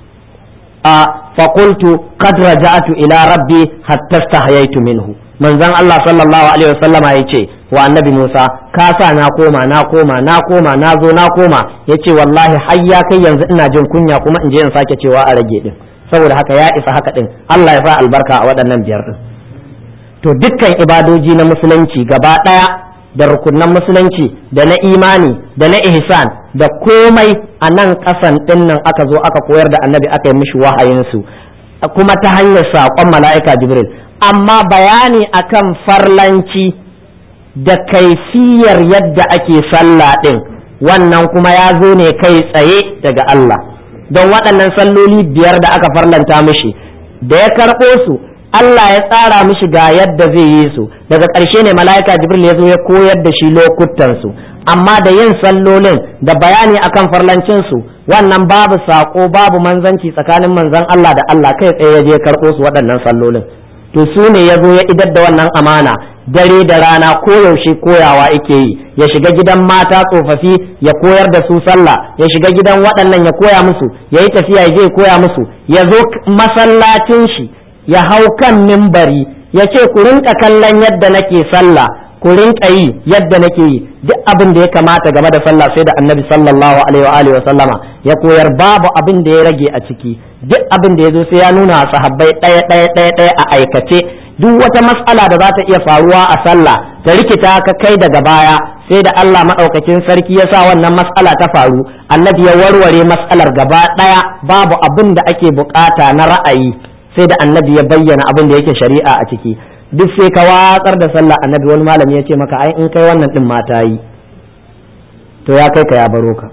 فقلت قد رجعت إلى ربي حتى استحييت منه manzon Allah sallallahu alaihi wasallam ya ce wa annabi Musa ka sa na koma na koma na koma na zo na koma yace wallahi har ya kai yanzu ina jin kunya kuma in je in sake cewa a rage din saboda haka ya isa haka din Allah ya sa albarka a waɗannan biyar din to dukkan ibadoji na musulunci gaba ɗaya da rukunan musulunci da na imani da na ihsan da komai a nan ƙasan ɗin nan aka zo aka koyar da annabi aka yi mishi wahayinsu kuma ta hanyar saƙon mala'ika jibril amma bayani akan farlanci da kaifiyar yadda ake sallah ɗin wannan kuma ya zo ne kai tsaye daga Allah don waɗannan salloli biyar da aka farlanta mishi da ya karɓo su Allah ya tsara mishi ga yadda zai yi su daga ƙarshe ne mala'ika jibril ya zo ya koyar da shi lokutan su amma da yin sallolin da bayani akan farlancin su wannan babu sako babu manzanci tsakanin manzon Allah da Allah kai tsaye ya je karɓo su waɗannan sallolin to su ne ya zo ya idar da wannan amana dare da rana koyaushe koyawa yake yi ya shiga gidan mata tsofaffi ya koyar da su sallah ya shiga gidan waɗannan ya koya musu ya yi tafiya ya je ya koya musu ya zo masallacin shi ya hau kan mimbari ya ce ku rinka kallon yadda nake sallah ku rinka yi yadda nake yi duk abin da ya kamata game da sallah sai da annabi sallallahu alaihi wa sallama ya koyar babu abin da ya rage a ciki duk abin da ya zo sai ya nuna sahabbai ɗaya ɗaya ɗaya ɗaya a aikace duk wata matsala da za ta iya faruwa a sallah ta rikita ka kai daga baya sai da Allah maɗaukakin sarki ya sa wannan matsala ta faru annabi ya warware matsalar gaba ɗaya babu abin da ake bukata na ra'ayi sai da annabi ya bayyana abin da yake shari'a a ciki duk sai ka watsar da sallah annabi wani malami ya ce maka ai in kai wannan din mata yi to ya kai ka ya baro ka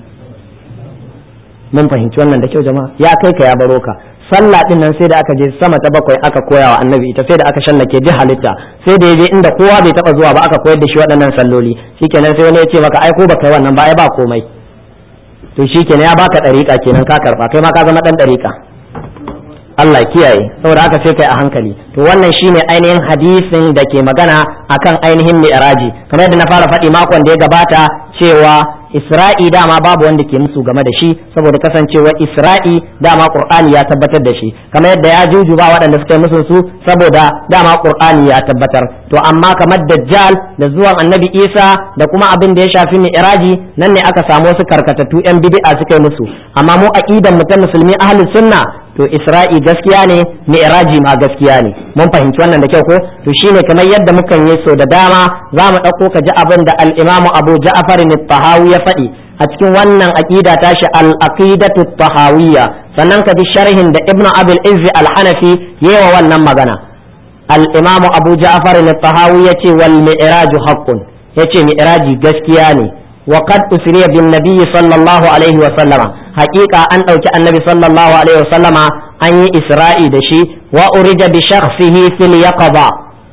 mun fahimci wannan da kyau jama'a ya kai ka ya baro ka sallah din nan sai da aka je sama ta bakwai aka koya wa annabi ita sai da aka shallake duk halitta sai da yaje inda kowa bai taba zuwa ba aka koyar da shi waɗannan salloli shikenan sai wani ya ce maka ai ko baka yi wannan ba ai ba komai to shikenan ya baka dariƙa kenan ka karba kai ma ka zama dan dariƙa Allah kiyaye saboda haka sai kai a hankali to wannan shine ainihin hadisin da ke magana akan ainihin mi'raji kamar yadda na fara faɗi makon da ya gabata cewa Isra'i dama babu wanda ke musu game da shi saboda kasancewa Isra'i dama Qur'ani ya tabbatar da shi kamar yadda ya juju ba waɗanda suka yi musu su saboda dama Qur'ani ya tabbatar to amma kamar Dajjal da zuwan Annabi Isa da kuma abin da ya shafi mi'raji nan ne aka samu wasu karkatattu yan bid'a suka yi musu amma mu aqidan mu ta musulmi ahlus sunna to isra'i gaskiya ne mi'raji ma gaskiya ne mun fahimci wannan da kyau ko to shine kamar yadda mukan yi so da dama za mu ɗauko ka ji abin da al-imamu abu ja'far tahawi ya faɗi a cikin wannan aqida tashi al-aqidatu tahawiyya sannan ka ji sharhin da ibnu abul izzi al-hanafi yawa wannan magana al-imamu abu ja'far tahawi yace wal mi'raju haqqun yace mi'raji gaskiya ne وقد أسري بالنبي صلى الله عليه وسلم حقيقة أن أوكي النبي صلى الله عليه وسلم an yi isra'i da shi wa urija bi shakhsihi fil yaqaba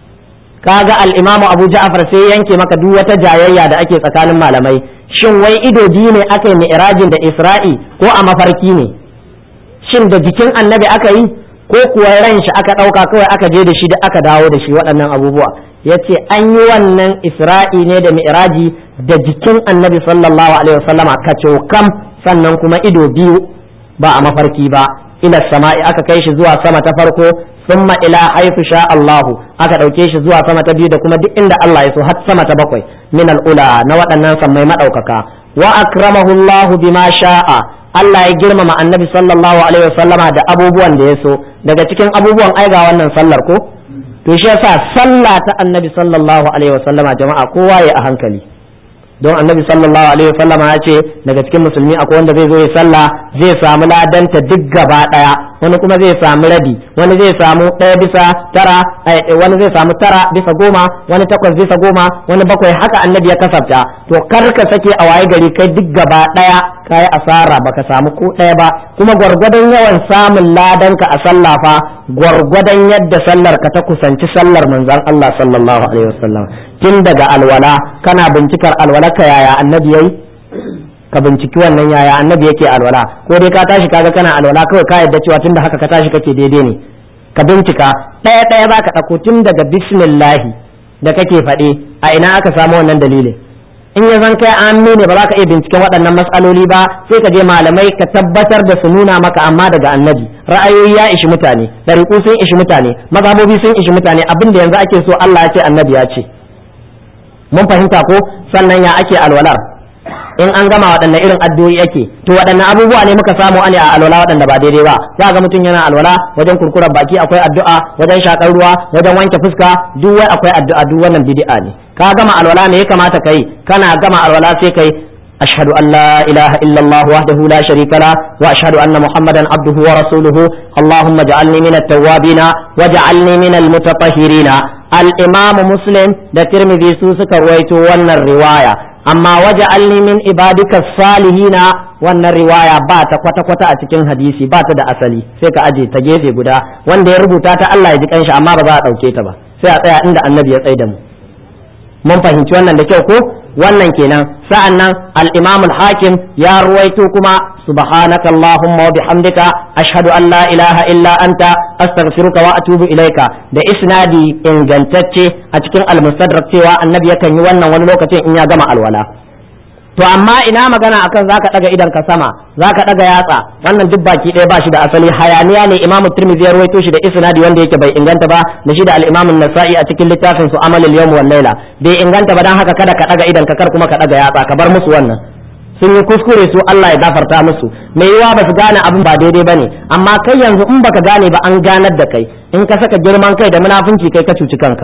kaga al-imamu abu ja'far sai yanke maka duk wata jayayya da ake tsakanin malamai shin wai ido biyu ne aka yi mi'rajin da isra'i ko a mafarki ne shin da jikin annabi aka yi ko kuwa ran shi aka ɗauka kawai aka je da shi da aka dawo da shi waɗannan abubuwa ya ce an yi wannan isra'i ne da mi'raji da jikin annabi sallallahu alaihi wasallama kacokam sannan kuma ido biyu ba a mafarki ba ila sama'i aka kai shi zuwa sama ta farko summa ila haifu sha Allahu aka ɗauke shi zuwa sama ta biyu da kuma duk inda Allah ya so har sama ta bakwai min al'ula na waɗannan sammai maɗaukaka wa akramahu Allahu bima sha'a Allah ya girmama annabi sallallahu alaihi wasallama da abubuwan da ya so daga cikin abubuwan aiga wannan sallar ko to shi yasa sallah ta annabi sallallahu alaihi wasallama jama'a kowa ya a hankali don annabi sallallahu alaihi wasallama ya ce daga cikin musulmi akwai wanda zai zo ya sallah zai samu ladanta duk gaba daya wani kuma zai samu rabi wani zai samu ɗaya bisa tara wani zai samu tara bisa goma wani takwas bisa goma wani bakwai haka annabi ya kasafta to kar ka sake a waye gari kai duk gaba daya kayi asara baka samu ko ɗaya ba kuma gwargwadon yawan samun ladanka a sallah fa gwargwadon yadda sallar ka ta kusanci sallar manzon Allah sallallahu alaihi wasallam tun daga alwala kana bincikar alwala ka yaya annabi yayi ka binciki wannan yaya annabi yake alwala ko dai ka tashi kaga kana alwala kawai ka yadda cewa tunda haka ka tashi kake daidai ne ka bincika ɗaya ɗaya ba ka ɗauko tun daga bismillahi da kake faɗe a ina aka samu wannan dalilin in ya zan kai an ne ba za ka iya binciken waɗannan matsaloli ba sai ka je malamai ka tabbatar da su nuna maka amma daga annabi ra'ayoyi ya ishi mutane ɗariƙu sun ishi mutane mazhabobi sun ishi mutane abin da yanzu ake so Allah ya ce annabi ya ce mun fahimta ko sannan ya ake alwalar in an gama waɗanne irin addu'o'i ake to waɗanne abubuwa ne muka samu ne a alwala waɗanda ba daidai ba za ga mutum yana alwala wajen kurkurar baki akwai addu'a wajen shakar ruwa wajen wanke fuska duk wai akwai addu'a duk wannan bid'a ne ka gama alwala me ya kamata kai kana gama alwala sai kai أشهد أن لا إله إلا الله وحده لا شريك له وأشهد أن محمدا عبده ورسوله اللهم اجعلني من التوابين واجعلني من المتطهرين الإمام مسلم ده ترمذي سوسك رويت ون الرواية أما واجعلني من عبادك الصالحين wannan riwaya ba ta kwata-kwata a cikin hadisi ba ta da asali sai ka aje ta gefe guda wanda ya rubuta ta Allah ya ji kanshi amma ba za a ɗauke ta ba sai a tsaya inda annabi ya tsaye da mu mun fahimci wannan da kyau ko wannan kenan sa'an nan al-imam al-hakim ya ruwaito kuma subhanaka allahumma wa bihamdika ashhadu an la ilaha illa anta astaghfiruka wa atubu ilaika da isnadi ingantacce a cikin al-mustadrak cewa annabi yakan yi wannan wani lokacin in ya gama alwala to amma ina magana akan zaka daga idan ka sama zaka daga yatsa wannan duk baki ɗaya ba shi da asali hayaniya ne imamu tirmidhi ya rawaito shi da isnadi wanda yake bai inganta ba da shi da al-imam an-nasa'i a cikin littafin su amal al-yawm wal layla bai inganta ba dan haka kada ka daga idan ka kar kuma ka daga yatsa ka bar musu wannan sun yi kuskure su Allah ya gafarta musu mai yiwa ba su gane abin ba daidai bane amma kai yanzu in baka gane ba an ganar da kai in ka saka girman kai da munafunci kai ka cuci kanka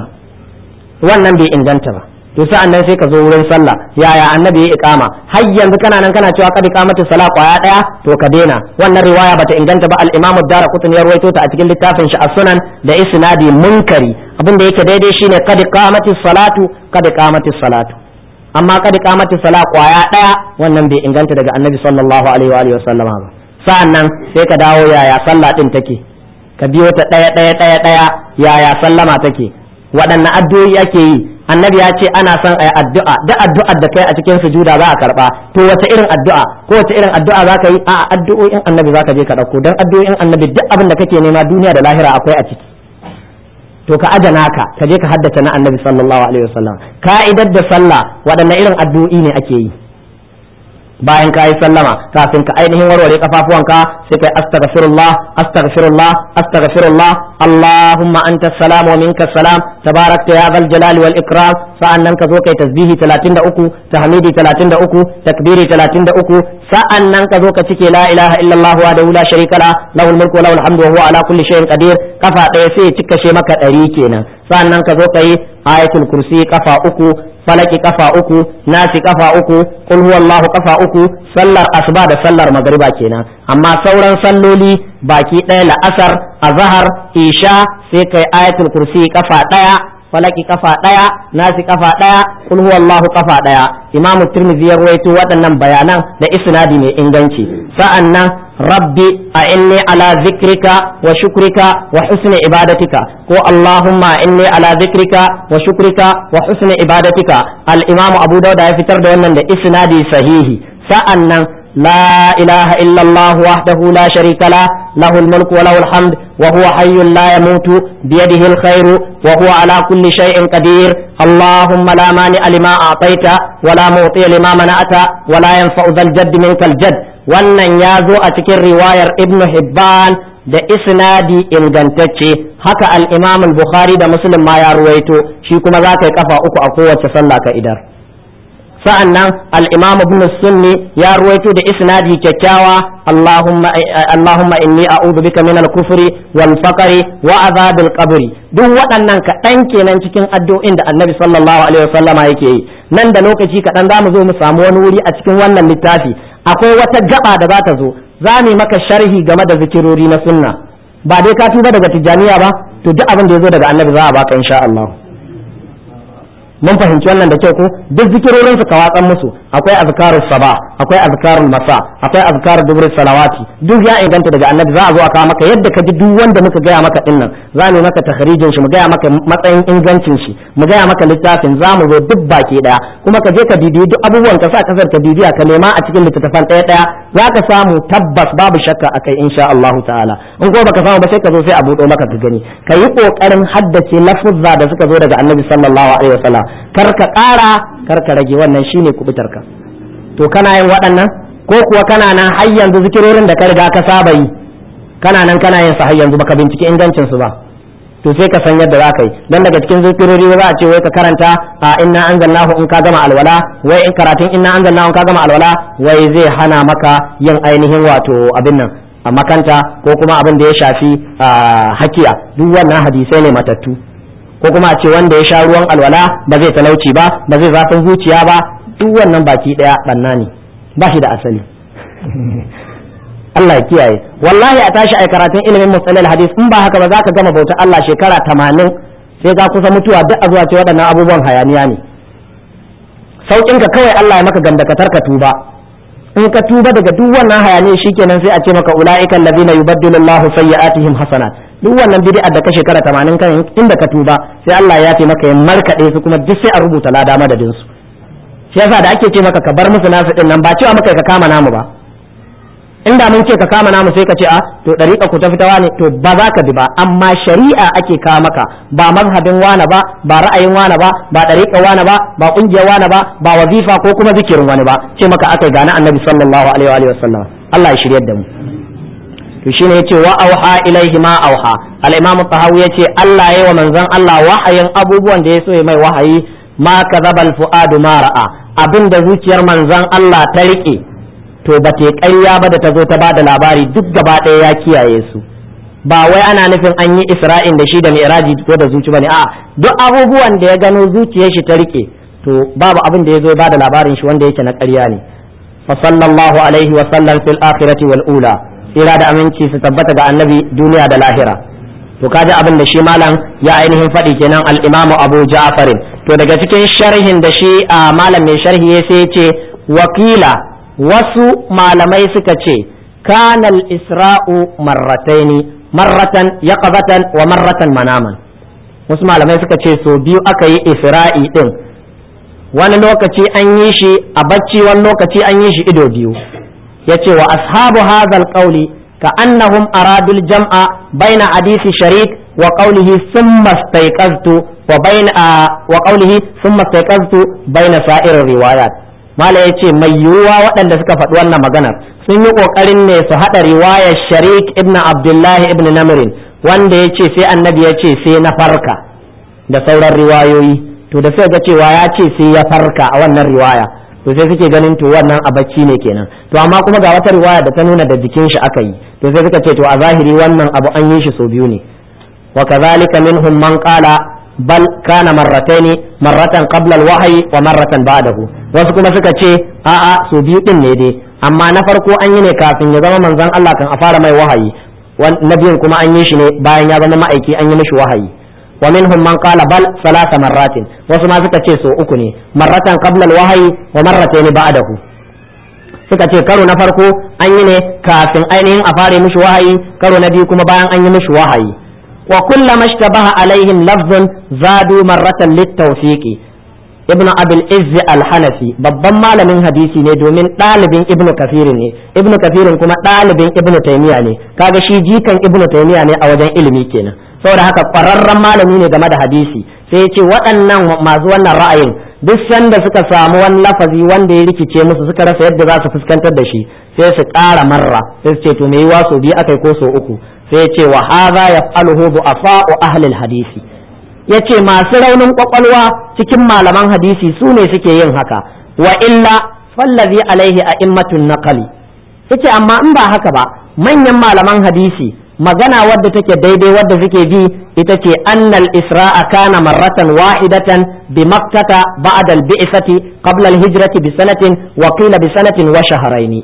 wannan bai inganta ba to sa'an nan sai ka zo wurin sallah yaya annabi ya iqama har yanzu kana nan kana cewa kad iqamatu sala kwaya daya to ka daina wannan riwaya bata inganta ba al-imamu daraqutni ya rawaito ta a cikin littafin shi as-sunan da isnadi munkari abin da yake daidai shine kad iqamatu salatu kad iqamatu salatu amma kad iqamatu sala kwaya daya wannan bai inganta daga annabi sallallahu alaihi wa alihi wa sallama ba sa'an nan sai ka dawo yaya sallah din take ka biyo ta daya daya daya daya yaya sallama take waɗanne addu'o'i ake yi annabi ya ce ana son ayi addu'a da addu'ar da kai a cikin sujuda za a karba to wace irin addu'a ko wace irin addu'a za ka yi a addu'o'in annabi za ka je ka ɗauko don addu'o'in annabi duk abin da kake nema duniya da lahira akwai a ciki to ka ajana ka ka je ka haddace na annabi sallallahu alaihi wasallam ka'idar da sallah waɗanne irin addu'o'i ne ake yi bayan ka yi sallama kafin ka ainihin warware kafafuwanka sai kai astaghfirullah astaghfirullah astaghfirullah allahumma anta salam wa minka salam tabarakta ya zal jalali wal ikram sa'annan ka zo kai tasbihi 33 tahmidi 33 takbiri 33 sa'annan ka zo ka cike la ilaha illallah wa la sharika la lahul mulku wa lahul hamdu wa huwa ala kulli shay'in qadir kafa ɗaya sai ya cika she maka ɗari kenan sa'annan ka zo kai ayatul kursi kafa uku falaki kafa uku nasi kafa uku kul huwallahu kafa uku sallar asuba da sallar magriba kenan amma sauran salloli baki ɗaya la'asar azhar isha sai kai ayatul kursi kafa ɗaya falaki kafa ɗaya nasi kafa ɗaya kul huwallahu kafa ɗaya imamu tirmidhi ya rawaito waɗannan bayanan da isnadi mai inganci sa'annan rabbi a'inni ala zikrika wa shukrika wa husni ibadatika ko allahumma inni ala zikrika wa shukrika wa husni ibadatika al-imam abu dauda ya fitar da wannan da isnadi sahihi sa'annan لا إله إلا الله وحده لا شريك له له الملك وله الحمد وهو حي لا يموت بيده الخير وهو على كل شيء قدير اللهم لا مانع لما أعطيت ولا معطي لما منعت ولا ينفع ذا الجد منك الجد wannan ya zo a cikin riwayar ibnu hibban da isnadi ingantacce haka al-imam al-bukhari da muslim ma ya ruwaito shi kuma za ka yi kafa uku a kowace sallah ka idar sa'an nan al'imam ibn sunni ya ruwaito da isnadi kyakkyawa Allahumma inni a'udhu bika min al-kufri wal faqri wa azabil qabri duk waɗannan kaɗan kenan cikin addu'o'in da annabi sallallahu alaihi wasallama yake yi nan da lokaci kaɗan za mu zo mu samu wani wuri a cikin wannan littafi akwai wata gaba da za ta zo za mu maka sharhi game da zikirori na sunna ba dai ka tuba daga tijjaniya ba to duk abin da ya zo daga annabi za a baka insha Allah mun fahimci wannan da kyau ko duk zikirorin su ka watsan musu akwai azkarus saba akwai azkarul masa akwai azkarul dubur salawati duk ya inganta daga annabi za a zo a kawo maka yadda ka ji duk wanda muka gaya maka din nan za mu maka takhrijin shi mu gaya maka matsayin ingancin shi mu gaya maka littafin za mu zo duk baki daya kuma ka je ka bibiyi duk abubuwan ka sa kasar ka bibiya ka nema a cikin littattafan daya daya za ka samu tabbas babu shakka akai insha Allah ta'ala in ko baka samu ba sai ka zo sai a buɗo maka ka gani ka yi kokarin haddace lafuzza da suka zo daga annabi sallallahu alaihi wasallam kar ka ƙara kar ka rage wannan shine kubutar ka to kana yin waɗannan ko kuwa kana nan har yanzu zikirorin da ka riga ka saba yi kana nan kana yin su har yanzu baka bincike ingancin su ba to sai ka san yadda za ka yi dan daga cikin zikirori za a ce wai ka karanta a inna anzalnahu in ka gama alwala wai in karatun inna anzalnahu in ka gama alwala wai zai hana maka yin ainihin wato abin nan a makanta ko kuma abin da ya shafi hakiya duk wannan hadisai ne matattu ko kuma a ce wanda ya sha ruwan alwala ba zai talauci ba ba zai zafin zuciya ba duk wannan baki daya banna ne ba shi da asali Allah ya kiyaye wallahi a tashi ai karatun ilimin musalil hadis in ba haka ba za ka gama bauta Allah shekara tamanin sai ka kusa mutuwa duk a zuwa ce waɗannan abubuwan hayaniya ne saukin ka kawai Allah ya maka gandakatar ka tuba in ka tuba daga duk wannan hayaniya shikenan sai a ce maka ulaiikal ladina yubaddilu Allahu sayyi'atihim hasanat duk wannan bid'a da ka shekara 80 kan inda ka tuba sai Allah ya ce maka ya markade su kuma duk sai a rubuta lada madadin su shi yasa da ake ce maka ka bar musu nasu din nan ba cewa maka ka kama namu ba inda mun ce ka kama namu sai ka ce a to dariƙa ku ta fitawa ne to ba za ka bi ba amma shari'a ake kawo maka ba mazhabin wana ba ba ra'ayin wana ba ba dariƙa wana ba ba ƙungiyar wana ba ba wazifa ko kuma zikirin wani ba ce maka akai gane annabi sallallahu alaihi wa sallam Allah ya shiryar da mu to shine yace wa auha ilaihi ma auha al-imam tahawi yace Allah yayi wa manzon Allah wahayin abubuwan da ya so ya mai wahayi ma kadhaba al-fuadu ma ra'a abinda zuciyar manzon Allah ta rike to ba ta ƙarya ba da ta zo ta ba da labari duk gaba ɗaya ya kiyaye su ba wai ana nufin an yi isra'in da shi da mi'raji ko da zuci bane a duk abubuwan da ya gano zuciyar shi ta rike to babu abin da ya zo ba da labarin shi wanda yake na ƙarya ne fa sallallahu alaihi wa sallam fil akhirati wal ula tsira da aminci su tabbata ga annabi duniya da lahira to kaji abin da shi malam ya ainihin faɗi kenan al-imamu abu ja'farin to daga cikin sharhin da shi a malam mai sharhi ya sai ce wakila wasu malamai suka ce kanal isra'u marrataini marratan yaqzatan wa marratan manaman wasu malamai suka ce so biyu aka yi isra'i din wani lokaci an yi shi a bacci wani lokaci an yi shi ido biyu yace wa ashabu hadhal qawli ka annahum aradul jam'a baina hadisi sharik wa qawlihi thumma istayqaztu wa baina wa qawlihi thumma istayqaztu baina sa'ir riwayat mala yace mai yiwuwa waɗanda suka faɗi wannan maganar sun yi ƙoƙarin ne su haɗa riwayar sharik ibn abdullahi ibn namirin wanda ya ce sai annabi ya ce sai na farka da sauran riwayoyi to da suka ga cewa ya ce sai ya farka a wannan riwaya to sai suke ganin to wannan a bacci ne kenan to amma kuma ga wata riwaya da ta nuna da jikin shi aka yi to sai suka ce to a zahiri wannan abu an yi shi sau biyu ne wa kadhalika minhum man qala bal kana marrataini marratan qabla al-wahyi wa marratan ba'dahu wasu kuma suka ce a'a so biyu din ne dai amma na farko an yi ne kafin ya zama manzon Allah kan a fara mai wahayi na biyun kuma an yi shi ne bayan ya zama ma'aiki an yi mishi wahayi wa minhum man qala bal salasa marratin wasu ma suka ce so uku ne marratan qabla al-wahyi wa marratayn ba'dahu suka ce karo na farko an yi ne kafin ainihin a fare mishi wahayi karo na biyu kuma bayan an yi mishi wahayi wa kullama ishtabaha alaihim lafzun zadu marratan littawfiqi ibnu abil izz al-hanafi babban malamin hadisi ne domin ɗalibin ibnu kafirin ne ibnu kafirin kuma ɗalibin ibnu taymiya ne kaga shi jikan ibnu taymiya ne a wajen ilimi kenan saboda haka ƙwararren malami ne game da hadisi sai ya ce waɗannan masu wannan ra'ayin duk sanda suka samu wani lafazi wanda ya rikice musu suka rasa yadda za su fuskantar da shi sai su ƙara marra sai su ce to me yiwa so biyu akai ko so uku sai ya ce wa hadha yaf'aluhu du'afa'u ahli al-hadisi ya ce masu raunin kwakwalwa cikin malaman hadisi su ne suke yin haka wa illa fallazi alaihi a immatun naqali yace amma in ba haka ba manyan malaman hadisi magana wadda take daidai wadda suke bi ita ce annal isra'a kana marratan wahidatan bi makkata ba'da al-bi'sati qabla al-hijrati bi sanatin wa qila bi sanatin wa shahrayn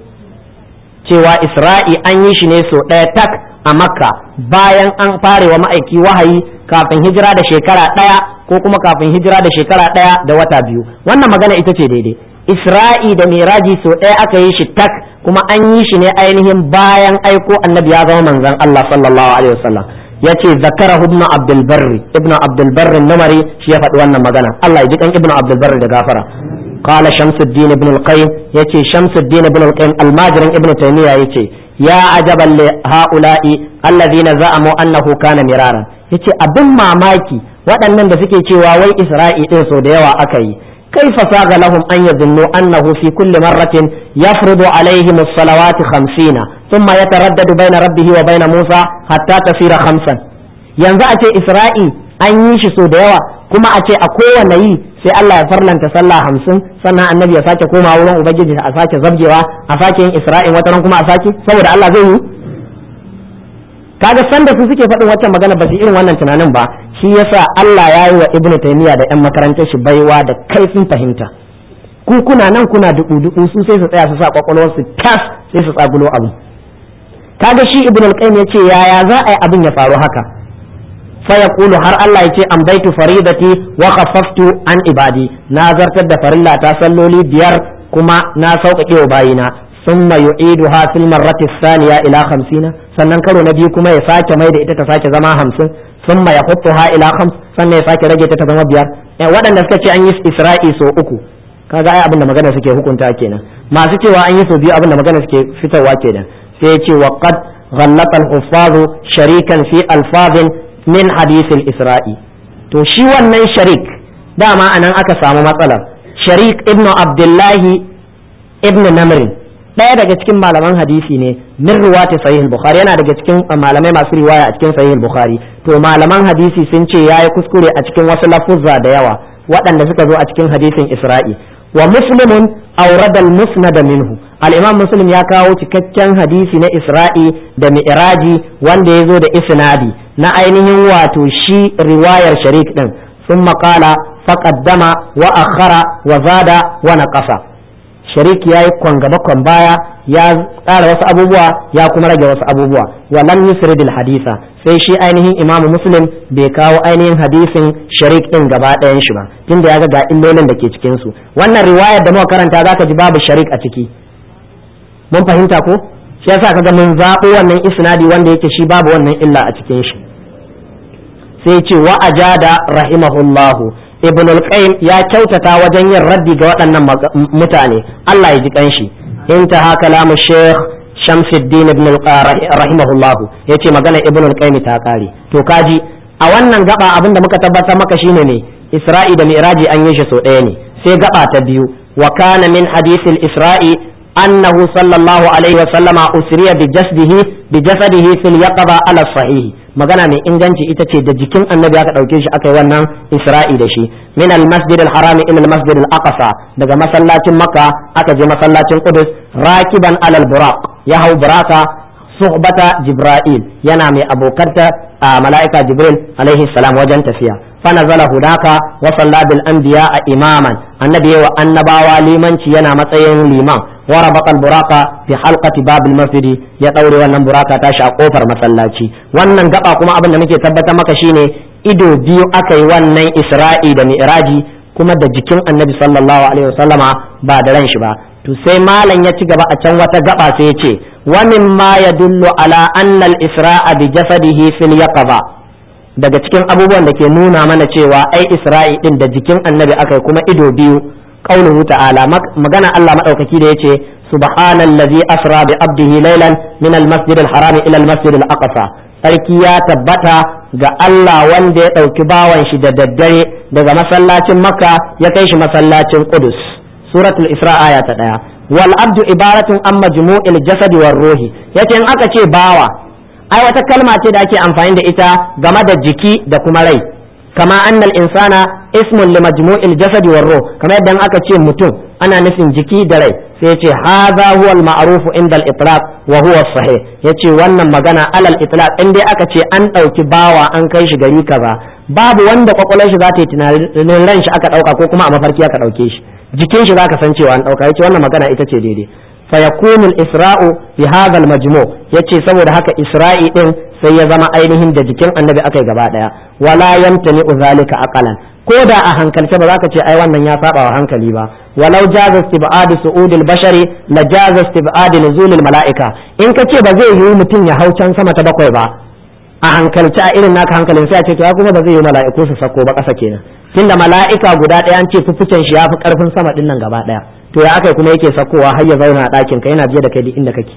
cewa isra'i an yi shi ne so ɗaya tak a makka bayan an fare wa ma'aiki wahayi kafin hijira da shekara ɗaya ko kuma kafin hijira da shekara ɗaya da wata biyu wannan magana ita ce daidai isra'i da miraji so ɗaya aka yi shi tak kuma an yi shi ne ainihin bayan aiko annabi ya zama manzon Allah sallallahu alaihi wasallam yace zakara ibn abdul barri ibn abdul barri namari shi ya faɗi wannan magana Allah ya ji kan ibn abdul barri da gafara قال شمس الدين ابن القيم يتي شمس الدين ابن القيم الماجر ابن تيمية يتي يا عجبا لهؤلاء الذين زعموا أنه كان مرارا yace abin mamaki waɗannan da suke cewa wai isra'i ɗin sau da yawa aka yi كيف ساغ لهم أن يظنوا أنه في كل مرة يفرض عليهم الصلوات خمسين ثم يتردد بين ربه وبين موسى حتى تصير خمسا yanzu a ce isra'i an yi shi so da yawa kuma a ce a kowane yi sai Allah ya farlanta sallah hamsin sannan annabi ya sake koma wurin ubangiji a sake zabjewa a sake yin isra'in wataran kuma a sake saboda Allah zai yi kaga sanda su suke faɗin waccan magana ba su irin wannan tunanin ba shi yasa Allah ya yi wa ibnu taymiya da yan makarantar shi baiwa da kaifin fahimta ku kuna nan kuna dubu dubu su sai su tsaya su sa kwakwalwar su tas sai su tsagulo abu kaga shi ibnu al-qayyim yace yaya za a yi abin ya faru haka fa yaqulu har Allah yace amdaitu faridati wa khaffaftu an ibadi na zartar da farilla ta salloli biyar kuma na sauƙaƙe wa bayina ثم يعيدها في المرة الثانية إلى خمسين sannan karo na biyu kuma ya sake mai da ita ta sake zama hamsin sun ya ha ila khams sannan ya sake rage ta ta zama biyar waɗanda suka ce an yi isra'i so uku kaga ai abin da magana suke hukunta kenan masu cewa an yi so biyu abin da magana suke fitarwa kenan sai ya ce wa qad ghallata al-huffaz sharikan fi alfazin min hadith al-isra'i to shi wannan sharik dama anan aka samu matsalar sharik ibnu abdullahi ibnu namrin ɗaya daga cikin malaman hadisi ne min ruwati sahih bukhari yana daga cikin malamai masu riwaya a cikin sahih bukhari to malaman hadisi sun ce yayi kuskure a cikin wasu lafuzza da yawa waɗanda suka zo a cikin hadisin isra'i wa muslimun awrada al-musnad minhu al-imam muslim ya kawo cikakken hadisi na isra'i da mi'raji wanda ya zo da isnadi na ainihin wato shi riwayar sharik din ثم قال فقدم وأخر وزاد ونقص sharik ya yi kwan gaba kwan baya ya tsara wasu abubuwa ya kuma rage wasu abubuwa wa lam yusridil hadisa sai shi ainihin imamu muslim bai kawo ainihin hadisin sharik din gaba ɗayan shi ba tunda ya ga ga illolin da ke cikin su wannan riwayar da muka karanta zaka ji babu sharik a ciki mun fahimta ko shi yasa kaga mun zaɓo wannan isnadi wanda yake shi babu wannan illa a cikin shi sai ce wa ajada rahimahullahu ibn al-qayyim ya kyautata wajen yin raddi ga waɗannan mutane Allah ya ji kanshi intaha kalamu sheikh Shamsuddin ibn rahimahullah yace magana ibn al-qayyim ta kare to kaji a wannan gaba abinda muka tabbatar maka shine ne Isra'i da Mi'raji an yi shi so ɗaya ne sai gaba ta biyu wa kana min hadith al-Isra'i annahu sallallahu alaihi wa sallama usriya bi jasdihi bi jasadihi fil yaqba ala sahih magana mai inganci ita ce da jikin annabi aka ɗauke shi aka yi wannan isra'i da shi min al-masjid al-haram ila al-masjid al-aqsa daga masallacin makka aka je masallacin qudus rakiban alal buraq ya hau buraka suhbata jibril yana mai abokanta a mala'ika jibril alaihi salam wajen tafiya fanazala hudaka wa salla bil anbiya imaman annabi wa annabawa limanci yana matsayin liman wa rabaqa al buraka fi halqati bab al masjid ya daure wannan buraka tashi a kofar masallaci wannan gaba kuma abin da muke tabbatar maka shine ido biyu aka yi wannan isra'i da mi'raji kuma da jikin annabi sallallahu alaihi wasallama ba da ran shi ba to sai malam ya ci gaba a can wata gaba sai ya ce wa mimma yadullu ala anna al-isra'a bi jasadihi fil yaqaba daga cikin abubuwan da ke nuna mana cewa ai isra'i din da jikin annabi akai kuma ido biyu qauluhu ta'ala magana Allah madaukaki da yace subhanallazi asra bi abdihi laylan min al-masjid al-haram ila al-masjid al-aqsa sarki ya tabbata ga Allah wanda ya ɗauki bawan shi da daddare daga masallacin makka ya kai shi masallacin qudus suratul isra aya ta ɗaya wal abdu ibaratun an majmu'il jasadi war ruhi yace in aka ce bawa ai wata kalma ce da ake amfani da ita game da jiki da kuma rai kama annal insana ismun li majmu'il jasadi war ruh kamar yadda aka ce mutum ana nufin jiki da rai sai yace hadha huwa al ma'ruf inda al itlaq wa huwa sahih yace wannan magana alal itlaq in dai aka ce an dauki bawa an kai shi gari kaza babu wanda kwakwalwar shi za ta yi tunanin ran shi aka dauka ko kuma a mafarki aka dauke shi jikin shi zaka san cewa an dauka yace wannan magana ita ce daidai fa yakunu al isra'u bi hadha al majmu' yace saboda haka isra'i din sai ya zama ainihin da jikin annabi akai gaba daya wala yamtani zalika aqalan ko da a hankalce ba za ka ce ai wannan ya saba wa hankali ba walau jaza istib'ad su'udil bashari la jaza istib'ad nuzulil mala'ika in ka ce ba zai yi mutum ya hau can sama ta bakwai ba a hankalce a irin naka hankalin sai a ce to kuma ba zai yi mala'iku su sako ba ƙasa kenan tunda mala'ika guda ɗaya an ce fufucen shi ya fi ƙarfin sama ɗin nan gaba ɗaya to ya akai kuma yake sakowa har ya zauna a ɗakin ka yana biye da kai duk inda kake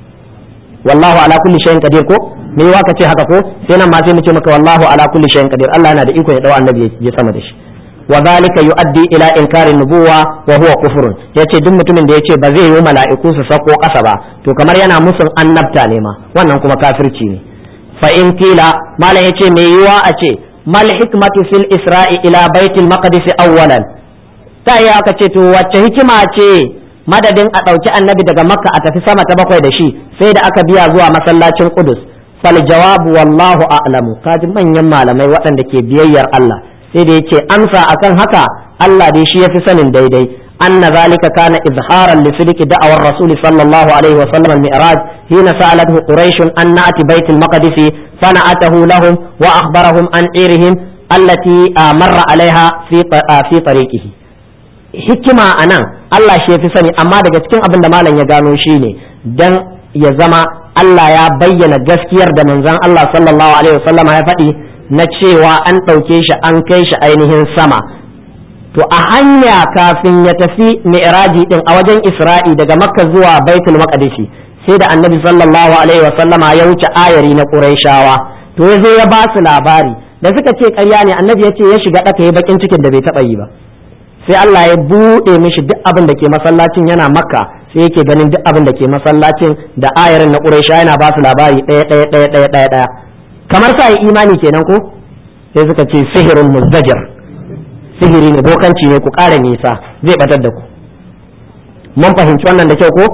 wallahu ala kulli shay'in qadir ko me wa ka ce haka ko sai nan ma sai mu ce maka wallahu ala kulli shay'in qadir Allah yana da iko ya dau annabi ya sama da shi wa zalika yuaddi ila inkari nubuwa wa huwa kufrun yace duk mutumin da yace ba zai yi mala'iku su sako kasa ba to kamar yana musun annabta ne ma wannan kuma kafirci ne fa in kila malam yace me yiwa a ce mal hikmatu fil isra'i ila baitil maqdis awwalan ta yi aka ce to wacce hikima ce madadin a ɗauki annabi daga makka a tafi sama ta bakwai da shi sai da aka biya zuwa masallacin kudus fal jawabu wallahu a'lamu kaji manyan malamai waɗanda ke biyayyar Allah sai da yace amsa akan haka Allah dai shi yafi sanin daidai anna zalika kana izharan li sidqi da'awar rasul sallallahu alaihi wa sallam al-mi'raj hina sa'alathu quraish an na'ti bait al-maqdis fana'atahu lahum wa akhbarahum an irihim allati marra alaiha fi fi tariqihi hikima anan Allah shi yafi sani amma daga cikin abin da malam ya gano shine dan ya zama Allah ya bayyana gaskiyar da manzon Allah sallallahu alaihi wasallama ya faɗi na cewa an ɗauke shi an kai shi ainihin sama to a hanya kafin ya tafi mi'raji din a wajen Isra'i daga Makka zuwa Baitul Maqdisi sai da Annabi sallallahu alaihi wasallama ya wuce ayari na Qurayshawa to ya zo ya ba su labari da suka ce ƙarya ne Annabi ya ce ya shiga ɗaka ya bakin cikin da bai taɓa yi ba sai Allah ya buɗe mishi duk abin da ke masallacin yana Makka sai yake ganin duk abin da ke masallacin da ayarin na Quraysha yana ba su labari ɗaya ɗaya ɗaya ɗaya ɗaya ɗaya kamar sa yi imani kenan ko sai suka ce sihirun muzdajir sihiri ne bokanci ne ku ƙara nisa zai batar da ku mun fahimci wannan da kyau ko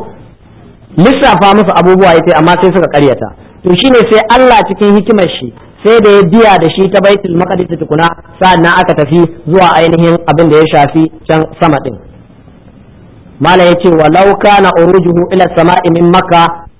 lissafa musu abubuwa yace amma sai suka ƙaryata to shine sai Allah cikin hikimar shi sai da ya biya da shi ta baitul maqdis tukuna sa'annan aka tafi zuwa ainihin abin da ya shafi can sama din mala yace walau kana urujuhu ila sama'i min makka